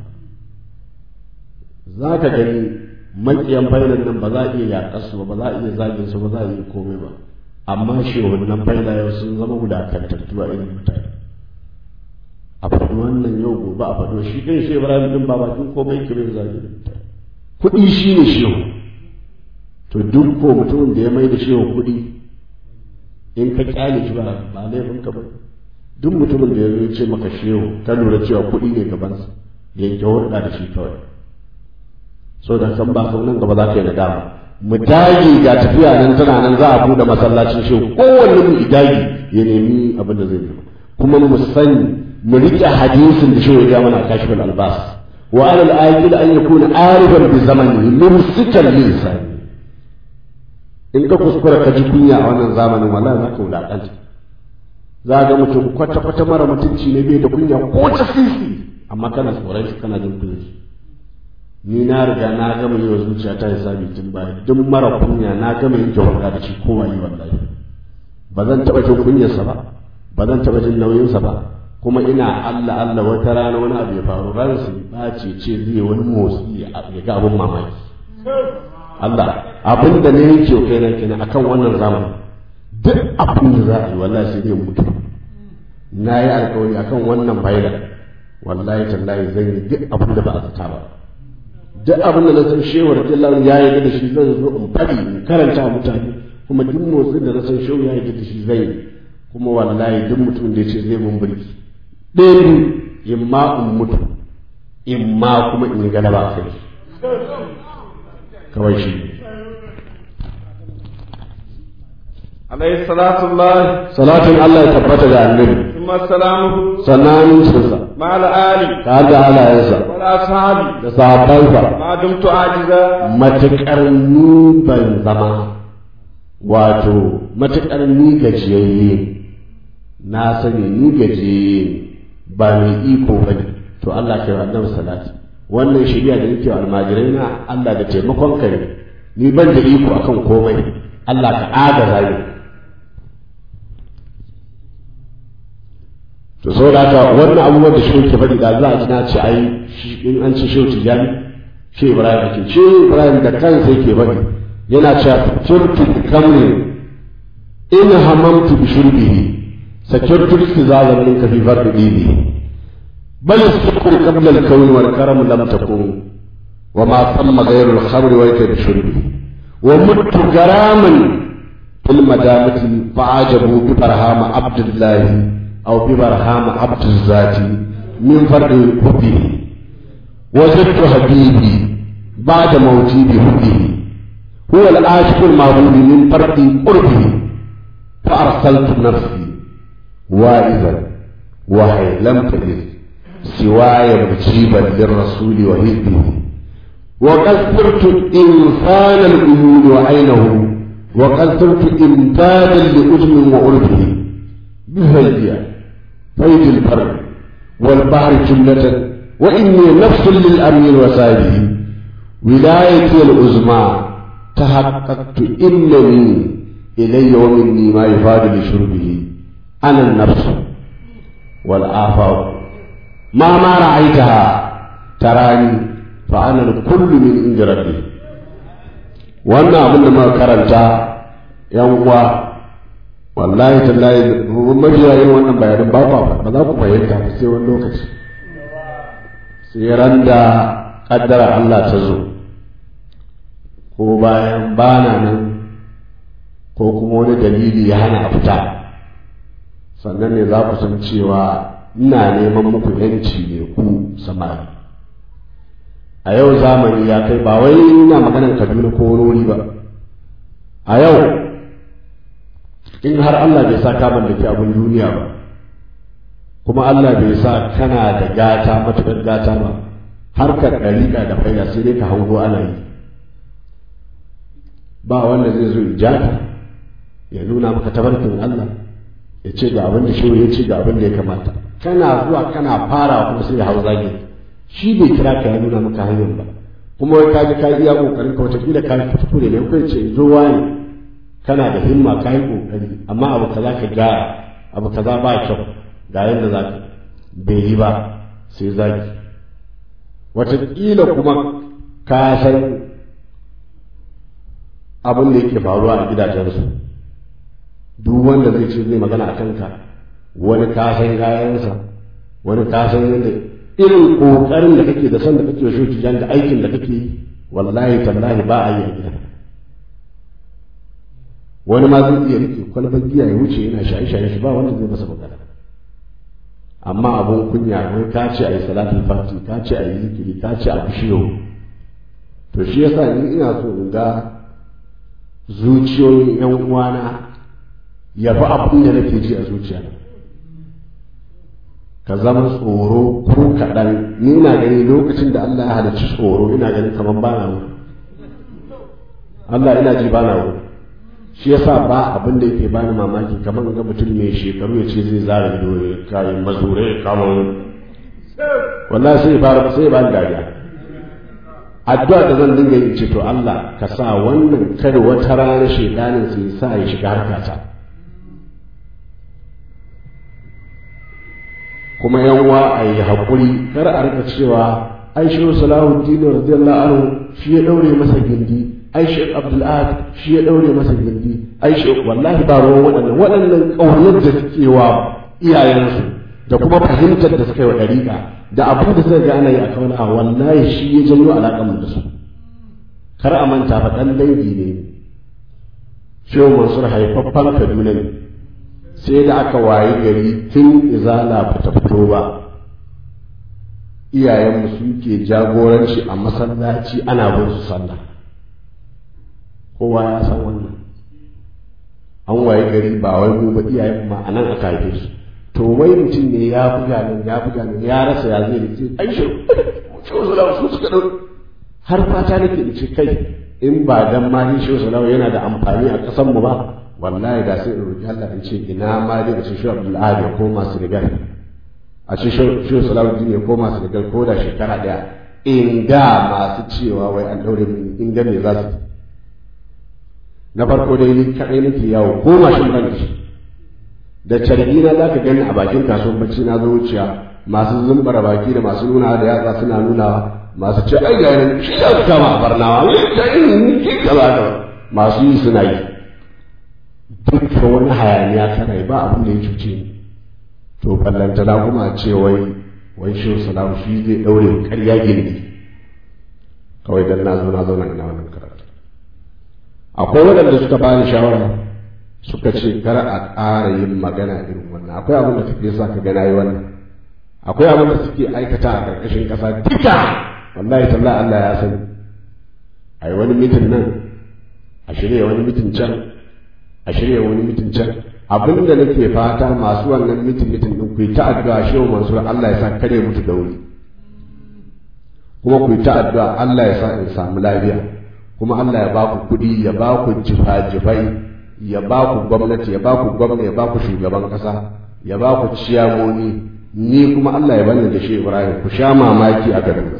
za ka gani makiyan failin nan ba za a iya yaƙar su ba ba za a iya zagin su ba za a iya komai ba amma shi wannan faila yau sun zama wulakantattu a irin mutane a faɗi wannan yau gobe a faɗo shi kai shi ibrahim din ba bakin komai kirin zagin mutane kuɗi shi ne shehu to duk ko mutumin da ya mai da shehu kuɗi in ka kyale shi ba ba laifin ka ba duk mutumin da ya zo ce maka shehu ka lura cewa kuɗi ne gabansa yanke hulɗa da shi kawai so da kan ba nan gaba za ka yi nadama mu dage ga tafiya nan tana nan za a buɗe masallacin shehu kowanne mu dage ya nemi abin da zai yi kuma mu sani mu riƙe hadisin da shehu ya mana a kashfin albas wa alal ayyul an yakuna arifan bi zamani mumsikan lisani in ka kuskura ka ji kunya a wannan zamanin wallahi za ka wulaƙanta za ga mutum kwata-kwata mara mutunci ne bai da kunya ko ta sisi amma kana tsoron shi kana jin kunya ni na riga na gama yi wa zuciya ta hisabi tun baya duk mara kunya na gama yin jawarka da shi kowa yi wallahi ba zan taɓa jin kunyarsa ba ba zan taɓa jin nauyinsa ba kuma ina Allah Allah wata rana wani abu ya faru ransa ba ce ce zai wani motsi ya ga abin mamaki Allah abin da ne yake kai na kenan akan wannan zamani duk abin da za a yi wallahi sai dai mutu na yi alkawari akan wannan bayyana wallahi tallahi zan yi duk abin da ba a zata ba duk abin da na san shewar jallar ya yi da shi zan zo in fadi in karanta mutane kuma duk motsin da na san shehu ya yi da shi zai yi kuma wallahi duk mutum da ya ce zai mun birki ɗaya in ma in mutu in ma kuma in yi galaba a kai kawai shi
عليه صلاة الله
salatin Allah ya tabbata ga annabi
ثم سلامه
sannan cinsa
مع الآل
ta da halayensa
والأصحاب
da sahabbansa
ما دمت عاجزا
matuƙar ni ban zama wato matuƙar ni gajiyayye na sani ni gajiyayye ba mai iko ba ne to Allah ke wa annabi salati wannan shari'a da nake wa almajirai na Allah da taimakon ka ne ni ban da iko akan komai Allah ka agaza ni to saboda haka wannan abubuwan da shi ke faɗi da za a ji na ce ai shi- in an ci shehu tijani shi ibrahim ake shi ibrahim da kansa yake faɗi yana cewa turtu kamrin in hamamtu bi shurbihi sakirtu istizaza min ka fi fardi bibi bal sukru qabla al-kawn wal karam lam takun wa ma thamma ghayru al-khamr wa yakun shurbi wa muttu garaman fil madamati fa'ajabu bi barhama abdullahi أو ببرهام عبد الذات من فرد حبه وجدت حبيبي بعد موتي بحبه هو العاشق المعبود من فرد قربه فأرسلت نفسي وائزا وهي لم تجد سواي مجيبا للرسول وحزبه وقد صرت إنسان الأيون وعينه وقد صرت إمدادا لأذن وعرفه بفيديا فيد البر والبحر جملة وإني نفس للأمير وسائله ولايتي العظمى تحققت إنني إلي ومني ما يفاد لشربه أنا النفس والآفاق ما ما رأيتها تراني فأنا الكل من عند ربي wannan abin da muka karanta yan uwa wallahi tallahi mafiya yin wannan bayanin ba ba za ku fahimta ba sai wani lokaci sai ran da kaddara Allah ta zo ko bayan bana nan ko kuma wani dalili ya hana a fita sannan ne za ku san cewa ina neman muku yanci ne ku samari a yau zamani ya kai ba wai ina maganar kaduna ko wani wuri ba a yau in har Allah bai sa ka mallaki abin duniya ba kuma Allah bai sa kana da gata matuƙar gata ba harkar ɗariƙa da faida sai dai ka hango ana yi ba wanda zai zo ijaka ya nuna maka tabarkin Allah ya ce ga abin da shi ya ce ga abin da ya kamata kana zuwa kana fara kuma sai ya hau zagi shi bai kira ka ya nuna maka hanyar ba kuma wai kaji ka iya kokarin ka wataƙila ka kuskure ne kai ce zo wani kana da himma ka yi kokari amma abu kaza ka gyara abu kaza ba kyau ga yadda za ka bai yi ba sai zagi wataƙila kuma ka san abin da yake faruwa a gidajensu duk wanda zai ce zai magana a kanka wani ka san gayansa wani ka san yadda irin ƙoƙarin da kake da son da kake shi tijan da aikin da kake yi wallahi tallahi ba a yi a gida wani ma zai iya rike kwalbar giya ya wuce yana shaye-shaye shi ba wanda zai masa magana amma abun kunya wai ka ce a yi salatul fati ka ce a yi zikiri ka ce a bishiyo to shi yasa ni ina so in ga zuciyoyin yan uwana ya fi abin da nake ji a zuciya ka zama tsoro ko kaɗan ni ina gani lokacin da Allah ya halicci tsoro ina ganin kamar ba na wuri Allah ina ji ba na wuri shi yasa ba abin da yake bani mamaki kamar ga mutum mai shekaru ya ce zai zara ido ya kayan mazure ya kama wallahi sai fara sai ba dariya addu'a da zan dinga yi ce to Allah ka sa wannan kada wata rana shedanin sai sa ya shiga harkata kuma yan wa a yi haƙuri kar a rika cewa ai shi salahuddin radiyallahu anhu shi ya daure masa gindi ai shi abdul ahad shi ya daure masa gindi ai shi wallahi ba ruwan waɗannan waɗannan ƙaunar da suke wa iyayensu da kuma fahimtar da suka yi wa ɗariƙa da abin da suka ga ana yi a kauna wallahi shi ya janyo alaƙar mu da su kar a manta fa ɗan dangi ne shehu mansur haifaffen kaduna ne sai da aka wayi gari tun izala ba ta fito ba iyayenmu suke jagoranci a masallaci ana bin su sallah kowa ya san wannan an wayi gari ba wai mu ba iyayen ma anan aka haife su to wai mutum ne ya buga nan ya buga nan ya rasa ya zai ce ai shi shi su suka dau har fata nake da ce kai in ba dan ma shi sallallahu yana da amfani a kasan mu ba wallahi da sai in roki Allah in ce ina ma dai da shi Abdul Ahad ya koma Senegal a ce shi sallallahu ya koma Senegal ko da shekara daya in ga masu cewa wai an daure min in ga me za su na farko dai ni kadai nake yawo ko mashin ban da shi da carbi na zaka gani a bakin kasuwar bacci na zo wuciya masu zumbara baki da masu nuna da yatsa suna nunawa masu ce ai ga nan shi ya kama a barnawa ta yin ki kaza da masu yi suna yi dukkan wani hayaniya kana yi ba abin da ya cuce ni to ballantana kuma ce wai wai shi salamu shi zai daure ƙarya gindi kawai dan na zo na zo na ina wannan karatu akwai waɗanda suka bani shawara suka ce kar a ƙara yin magana irin wannan akwai abin da take sa ka gana yi wannan akwai abin da suke aikata a ƙarƙashin ƙasa duka wallahi tallahi Allah ya sani a yi wani mitin nan a shirya wani mitin can a shirya wani mitin can abin da nake fata masu wannan mitin mitin din ku yi ta addu'a shehu mansur Allah ya sa kare mutu da wuri kuma ku yi ta addu'a Allah ya sa in samu lafiya kuma Allah ya ba ku kuɗi ya ba ku jifa-jifai ya ba ku gwamnati ya ba ku gwamna ya ba ku shugaban ƙasa ya ba ku ciyamoni ni kuma Allah ya bani da shi Ibrahim ku sha mamaki a garin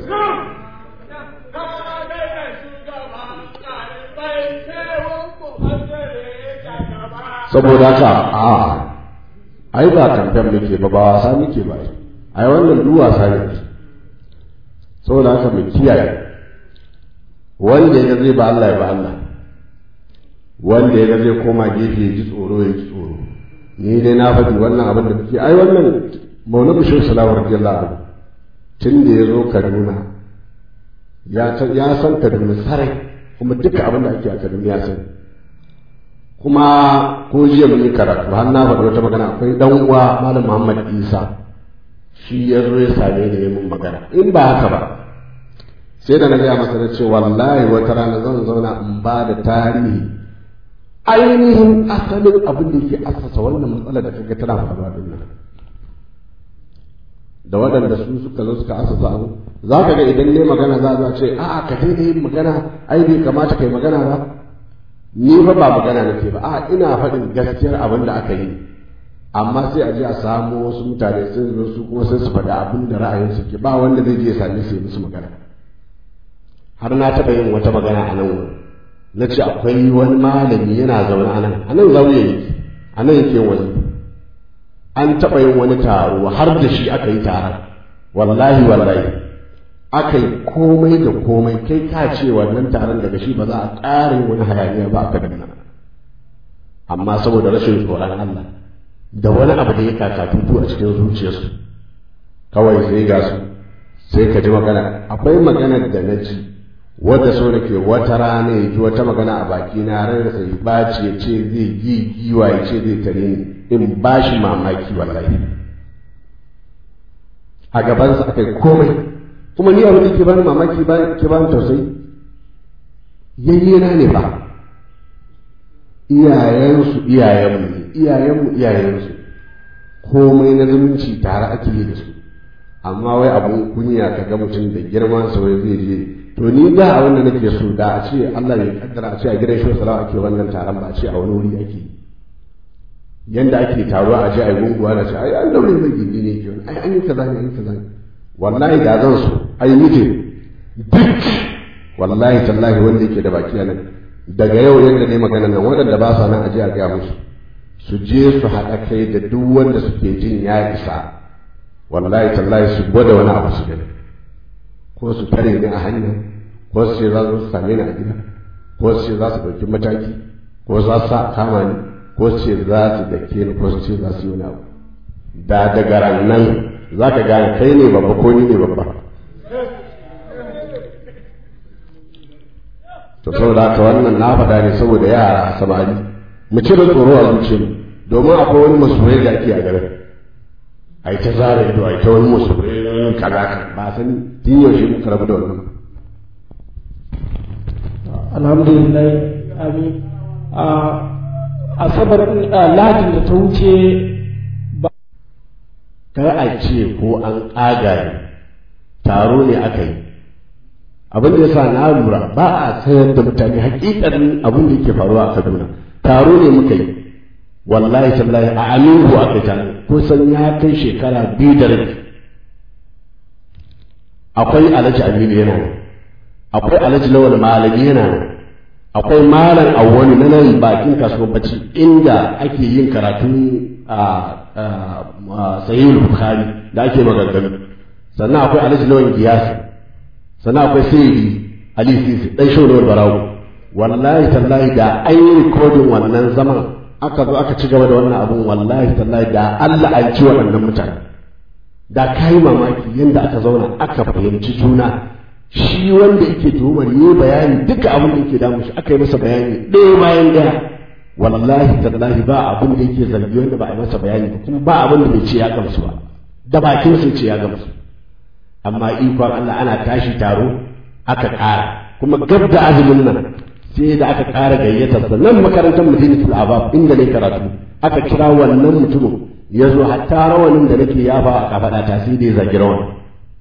saboda haka a ai ba kamfen muke ba ba wasa muke ba ai wannan duk wasa ne saboda haka mu kiyaye wanda ya zai ba Allah ya ba Allah wanda ya zai koma gefe ya ji tsoro ya ji tsoro ni dai na faɗi wannan abin da muke ai wannan mauna bishir salawar radiyallahu anhu tun da ya zo Kaduna ya san Kaduna sarai kuma duka abin da ake a Kaduna ya sani kuma ko jiya mun yi karatu har na faɗi wata magana akwai dan uwa malam Muhammad Isa shi ya zo ya same ni mun magana in ba haka ba sai da na gaya masa na ce wallahi wata rana zan zauna in ba da tarihi ainihin asalin abin da ke asasa wannan matsalar da kaga tana faruwa din nan da waɗanda su suka zo suka asasa abu za ka ga idan ne magana za a ce a'a ka daidai yin magana ai bai kamata kai magana ba ni fa ba magana nake ba a ina faɗin gaskiyar abin da aka yi amma sai a je a samu wasu mutane sun zo su kuma sai su faɗi abin da ra'ayinsu ke ba wanda zai je ya same su yi musu magana har na taɓa yin wata magana a nan wurin na ce akwai wani malami yana zaune a nan a nan zaune yake a nan yake wani an taɓa yin wani taro har da shi aka yi taron wallahi wallahi aka yi komai da komai kai ka ce wannan taron daga shi ba za a ƙara yin wani hayaniya ba a kaduna amma saboda rashin tsoron Allah da wani abu da ya kakatutu a cikin zuciyarsu kawai sai ga su sai ka ji magana akwai maganar da na ji wadda so nake wata rana ya ji wata magana a baki na ran sai baci ya ce zai yi giwa ya ce zai tare ni in ba shi mamaki wallahi a gabansa akai komai kuma ni abin da ke bani mamaki ba ke bani tausayi yayyena ne ba iyayensu iyayenmu ne iyayenmu iyayensu komai na zumunci tare ake yi da su amma wai abun kunya ka ga mutum da girman sa wai zai je to ni da a wanda nake so da a ce Allah ya kaddara a ce a gidan shi salawa ake wannan taron ba a ce a wani wuri ake yanda ake taruwa a je a yi gunguwa na ce ai an daure mai gindi ne ke ai an yi kaza ne an yi kaza ne wallahi da zan so ai mutum duk wallahi tallahi wanda yake da baki a nan daga yau yadda ne magana nan waɗanda ba sa nan a je a gaya musu su je su haɗa kai da duk wanda suke jin ya isa wallahi tallahi su gwada wani abu su gani ko su tare ni a hanya ko su ce za su same ni a gida ko su ce za su ɗauki mataki ko za su sa kama ni ko su ce za su dake ni ko su ce za su yi wani abu da daga rannan za ka gane kai ne babba ko ni ne babba to saboda haka wannan na faɗa ne saboda yara samari mu cire tsoro a zuciyarmu domin akwai wani masoyi da ake a garin a yi ta zara ido a yi ta wani masoyi kaza ba sani tun yaushe muka rabu da wannan
alhamdulillah amin a asabar lahadin da ta wuce ba
kar a ce ko an ƙaga taro ne aka yi abin da ya sa na lura ba a sayar da mutane hakikanin abin da yake faruwa a kaduna taro ne muka yi wallahi tallahi a aminu aka yi taro kusan ya kai shekara biyu da rabi akwai alhaji aminu yana nan akwai alhaji lawal malami yana nan akwai malam awwani na nan bakin kasuwar bacci inda ake yin karatun a sahihul bukhari da ake maganganu sannan akwai alhaji lawan giyasi sannan akwai sayyidi ali sisi dan shawar barawo wallahi tallahi da an yi rikodin wannan zaman aka zo aka ci gaba da wannan abun wallahi tallahi da Allah an ci waɗannan mutane da kai mamaki yadda aka zauna aka fahimci juna shi wanda yake tuhumar yi bayani duka abin da yake damu shi aka yi masa bayani ɗaya bayan ɗaya wallahi tallahi ba abin da yake zargi wanda ba a yi masa bayani ba kuma ba abin da bai ce ya gamsu ba da bakin sai ce ya gamsu amma ikon Allah ana tashi taro aka ƙara kuma gab da azumin nan sai da aka ƙara gayyatar sa nan makarantar madinatul abab inda ne karatu aka kira wannan mutumin ya zo hatta rawanin da nake yafa a kafaɗa ta sai da ya zagi rawan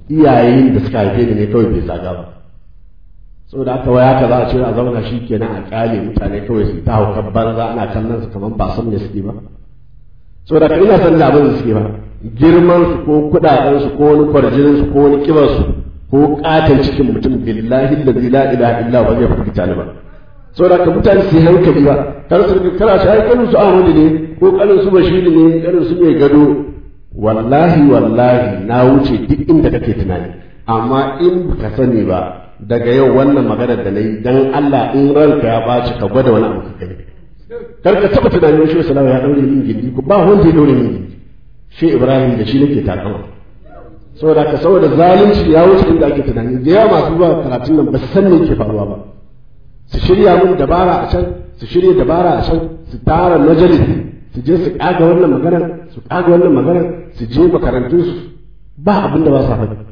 iyayen da suka haife ni ne kawai bai zaga ba saboda haka waya ka za a ce a zauna shi kenan a kyale mutane kawai su ta haukar banza ana kallon su kamar ba san me suke ba saboda haka ina san da abin da suke ba girman su ko kudaden su ko wani kwarjinin su ko wani kibar su ko katon cikin mutum billahi da la ilaha illa ba zai firgita ni ba saboda haka mutane su yi hankali ba kar su kara shi ai kanin su Ahmadu ne ko kanin su Bashir ne kanin su mai gado wallahi wallahi na wuce duk inda kake tunani amma in ka sani ba daga yau wannan magana da na yi dan Allah in ranka ya baci ka gwada wani abu ka kai kar ka taba tunanin shi sallallahu ya daure min gindi ko ba wanda ya daure min gindi shi Ibrahim da shi nake takama saboda ka saboda zalunci ya wuce inda ake tunani da yawa masu zuwa karatun nan ba su san me ke faruwa ba su shirya mun dabara a can su shirya dabara a can su tara majalisi su je su kaga wannan maganar su kaga wannan maganar su je makarantun su ba abin da ba sa faɗi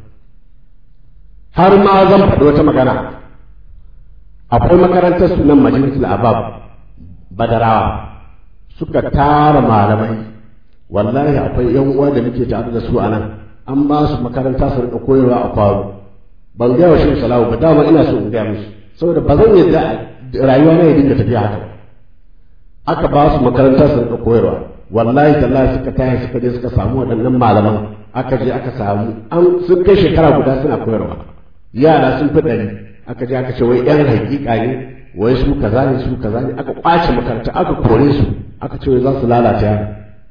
har ma zan faɗi wata magana akwai makarantar su nan majalisul abab badarawa suka tara malamai wallahi akwai yan uwa da muke tare da su a nan an ba su makaranta su rika koyarwa a kwaro ban gaya wa shi salawu ba dama ina so in gaya musu saboda ba zan yadda rayuwa na ya dinga tafiya haka aka ba su makaranta su rika koyarwa wallahi tallahi suka taya suka je suka samu waɗannan malaman aka je aka samu an sun kai shekara guda suna koyarwa yara sun fi ɗari aka je aka ce wai yan hakika ne wai su kaza ne su kaza ne aka kwace makaranta aka kore su aka ce wai za su lalata yara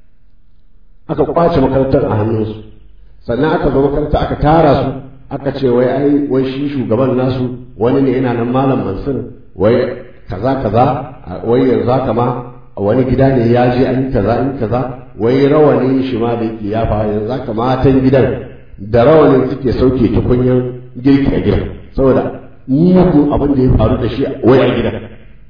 aka kwace makarantar a hannunsu sannan aka zo makaranta aka tara su aka ce wai ai wai shi shugaban nasu wani ne yana nan malam mansur wai kaza kaza wai yanzu haka ma wani gida ne ya je an yi kaza an yi kaza wai rawanin shi ma da yake ya fa yanzu haka matan gidan da rawanin suke sauke tukunyar girki a gidan saboda mugun abin da ya faru da shi wai a gidan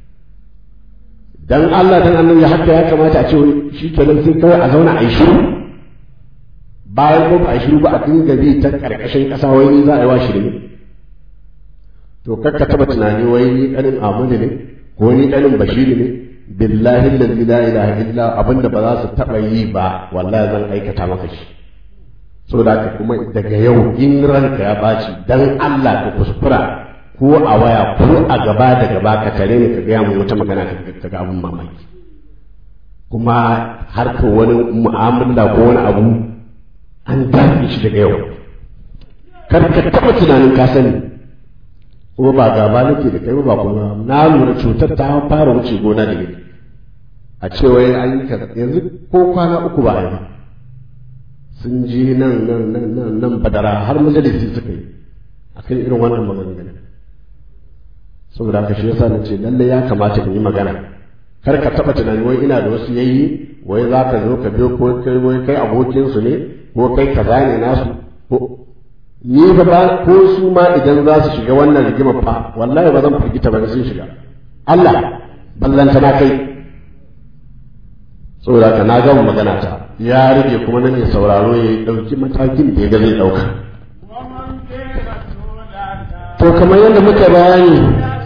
dan Allah dan annabi haka ya kamata a ce shi kenan sai kawai a zauna a yi shiru bayan ko ba a shiru ba a dinga bi ta karkashin kasa wai ni za a yi wa shirme to kakka taba tunani wai ni kanin Ahmadu ne ko ni kanin Bashiri ne billahi allazi la ilaha illa abinda ba za su taba yi ba wallahi zan aikata maka shi saboda haka kuma daga yau in ranka ya baci dan Allah ka kuskura ko a waya ko a gaba da gaba ka tare ni ka gaya mu wata magana ka ga abun mamaki kuma har ka wani mu'amala ko wani abu an dace shi daga yau kar ka taɓa tunanin ka sani kuma ba gaba nake da kai ba kuma na lura cutar ta fara wuce gona da ni a ce wai an yi kaza yanzu ko kwana uku ba a yi ba sun je nan nan nan nan nan badara har majalisi suka yi akan irin wannan maganganu saboda haka shi yasa na ce lalle ya kamata in yi magana kar ka taɓa tunani wai ina da wasu yayi wai za ka zo ka biyo ko kai wai kai abokinsu ne ko kai kaza ne nasu ko ni fa ba ko su ma idan za su shiga wannan rigima fa wallahi ba zan firgita ba sun shiga Allah ballanta na kai saboda ka na gama magana ta ya rage kuma nan ya sauraro ya dauki matakin da ya ga zai dauka to kamar yadda muka bayani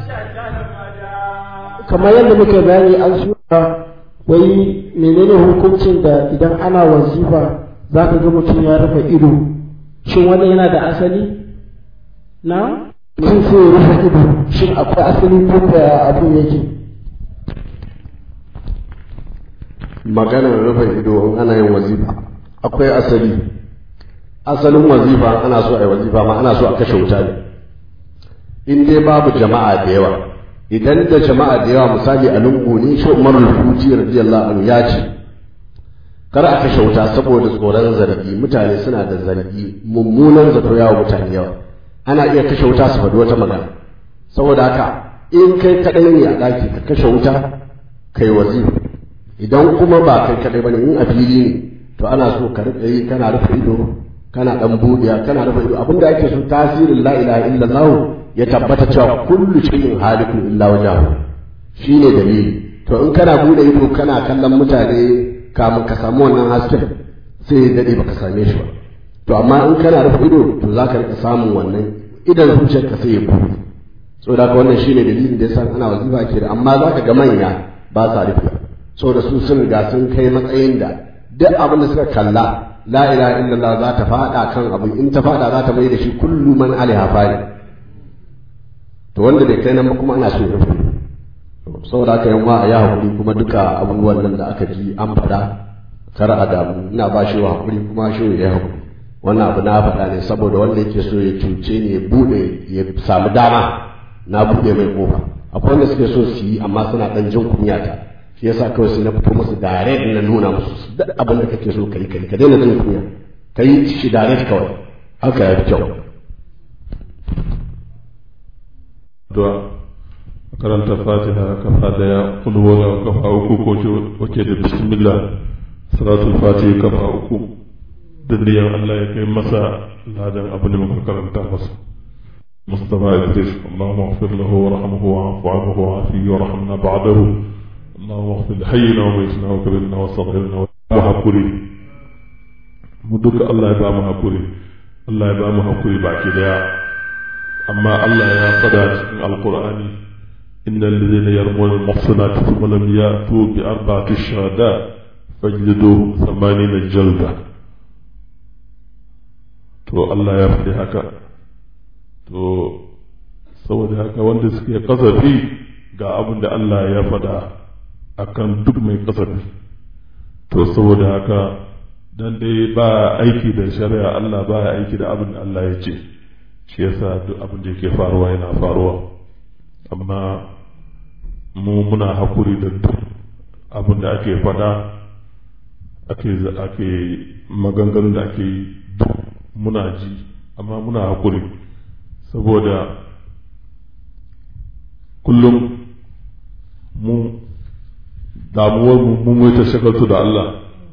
kamar yadda muka bayani an suna wai menene hukuncin da idan ana wazifa za ka ga mutum ya rufe ido shin wannan yana da asali na mutum sai ya rufe ido shin akwai asali ko da abin yake
maganar rufe ido in ana yin wazifa akwai asali asalin wazifa ana so a yi wazifa ma ana so a kashe wuta ne in dai babu jama'a da yawa idan da jama'a da yawa misali a lungu ne shi umar al-futi radiyallahu anhu ya ce kar a kashe wuta saboda tsoron zargi mutane suna da zargi mummunan zato yawa mutane yawa ana iya kashe wuta su faɗi wata magana saboda haka in kai kaɗai ne a ɗaki ka kashe wuta kai wazifa idan kuma ba kai kaɗai bane in a fili ne to ana so ka riƙa yi kana rufe ido kana ɗan buɗiya kana rufe ido abinda ake so tasirin la ilaha illallah ya tabbata cewa kullu shay'in halikun illa wajhahu shine dalili to in kana bude ido kana kallon mutane kamun ka samu wannan hasken sai ya dade baka same shi ba to amma in kana rufe ido to zaka rika samun wannan idan zuciyarka sai ya buɗe saboda haka wannan shine dalilin da yasa ana wazifa ke da amma zaka ga manya ba sa rufe saboda su sun riga sun kai matsayin da duk abin da suka kalla la ilaha illallah za ta fada kan abu in ta fada za ta mai da shi kullu man alaiha fari to wanda bai kai nan ba kuma ana so ya rufe saboda haka yan wa ya hakuri kuma duka abubuwan nan da aka ji an faɗa kar a damu ina ba shi wa hakuri kuma shi ya hakuri wannan abu na faɗa ne saboda wanda yake so ya cuce ne ya bude ya samu dama na bude mai kofa akwai wanda suke so su yi amma suna dan jin kunya ta shi yasa kawai sai na fito musu direct na nuna musu duk abin da kake so kai kai ka daina jin kunya kai shi direct kawai haka ya fi kyau
addu'a karanta fatiha kafa daya kulwala kafa uku ko wake da bismillah salatul fatiha kafa uku da niyan Allah ya kai masa ladan abin da muka karanta masa مصطفى إدريس اللهم اغفر له وارحمه واعف عنه وعافيه وارحمنا بعده اللهم اغفر لحينا وميتنا وكبرنا وصغيرنا وحقري مدك الله يبقى محقري الله يبقى محقري باكي ديا أما الله يا قدات القرآن إن الذين يرمون المحصنات ثم لم يأتوا بأربعة شهداء فاجلدوهم ثمانين جلدة to Allah ya faɗi haka to saboda haka wanda suke kasafi ga abin da Allah ya faɗa akan duk mai kasafi to saboda haka dan dai ba aiki da shari'a Allah ba aiki da abin da Allah ya ce shi yasa duk abin da yake faruwa yana faruwa amma mu muna hakuri da duk abin da ake faɗa ake ake maganganun da ake yi duk muna ji amma muna hakuri saboda kullum mu damuwar mu mu ta shagaltu da Allah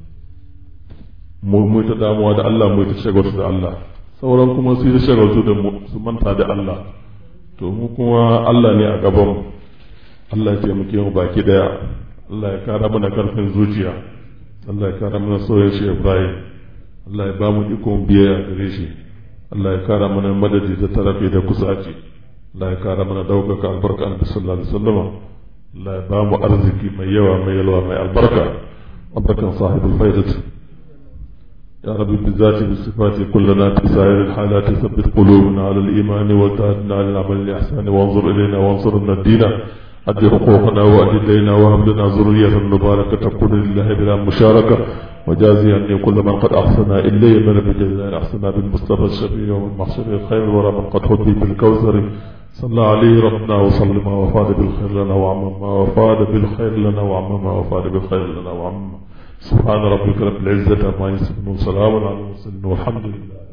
mu mu ta damuwa da Allah mu ta shagaltu da Allah sauran kuma su yi shagaltu da mu su manta da Allah to mu kuma Allah ne a gaban Allah ya taimake mu baki daya Allah ya kara mana karfin zuciya Allah ya kara mana soyayya shi Ibrahim Allah ya ba mu ikon biyayya gare shi Allah ya kara mana madadi da tarafi da kusaci Allah ya kara mana daukaka albarka annabi sallallahu alaihi wasallam Allah ya ba mu arziki mai yawa mai yalwa mai albarka albarkan sahibul faidat يا رب بالذات بالصفات كلنا في سائر الحالات ثبت قلوبنا على الإيمان وتهدنا على العمل الإحسان وانظر إلينا وانصرنا الدين أد حقوقنا وأد إلينا وهب لنا ذرية مباركة تكون لله بلا مشاركة وجازي أني كل من قد أحسن إلي من بجزاء أحسن بالمصطفى الشفيع ومن محصول الخير ورا من قد هدي بالكوثر صلى عليه ربنا وسلم وفاد بالخير لنا وعمم وفاد بالخير لنا وعمم وفاد بالخير لنا وعمم سبحان ربك رب العزة عما يصفون وسلام على المرسلين والحمد لله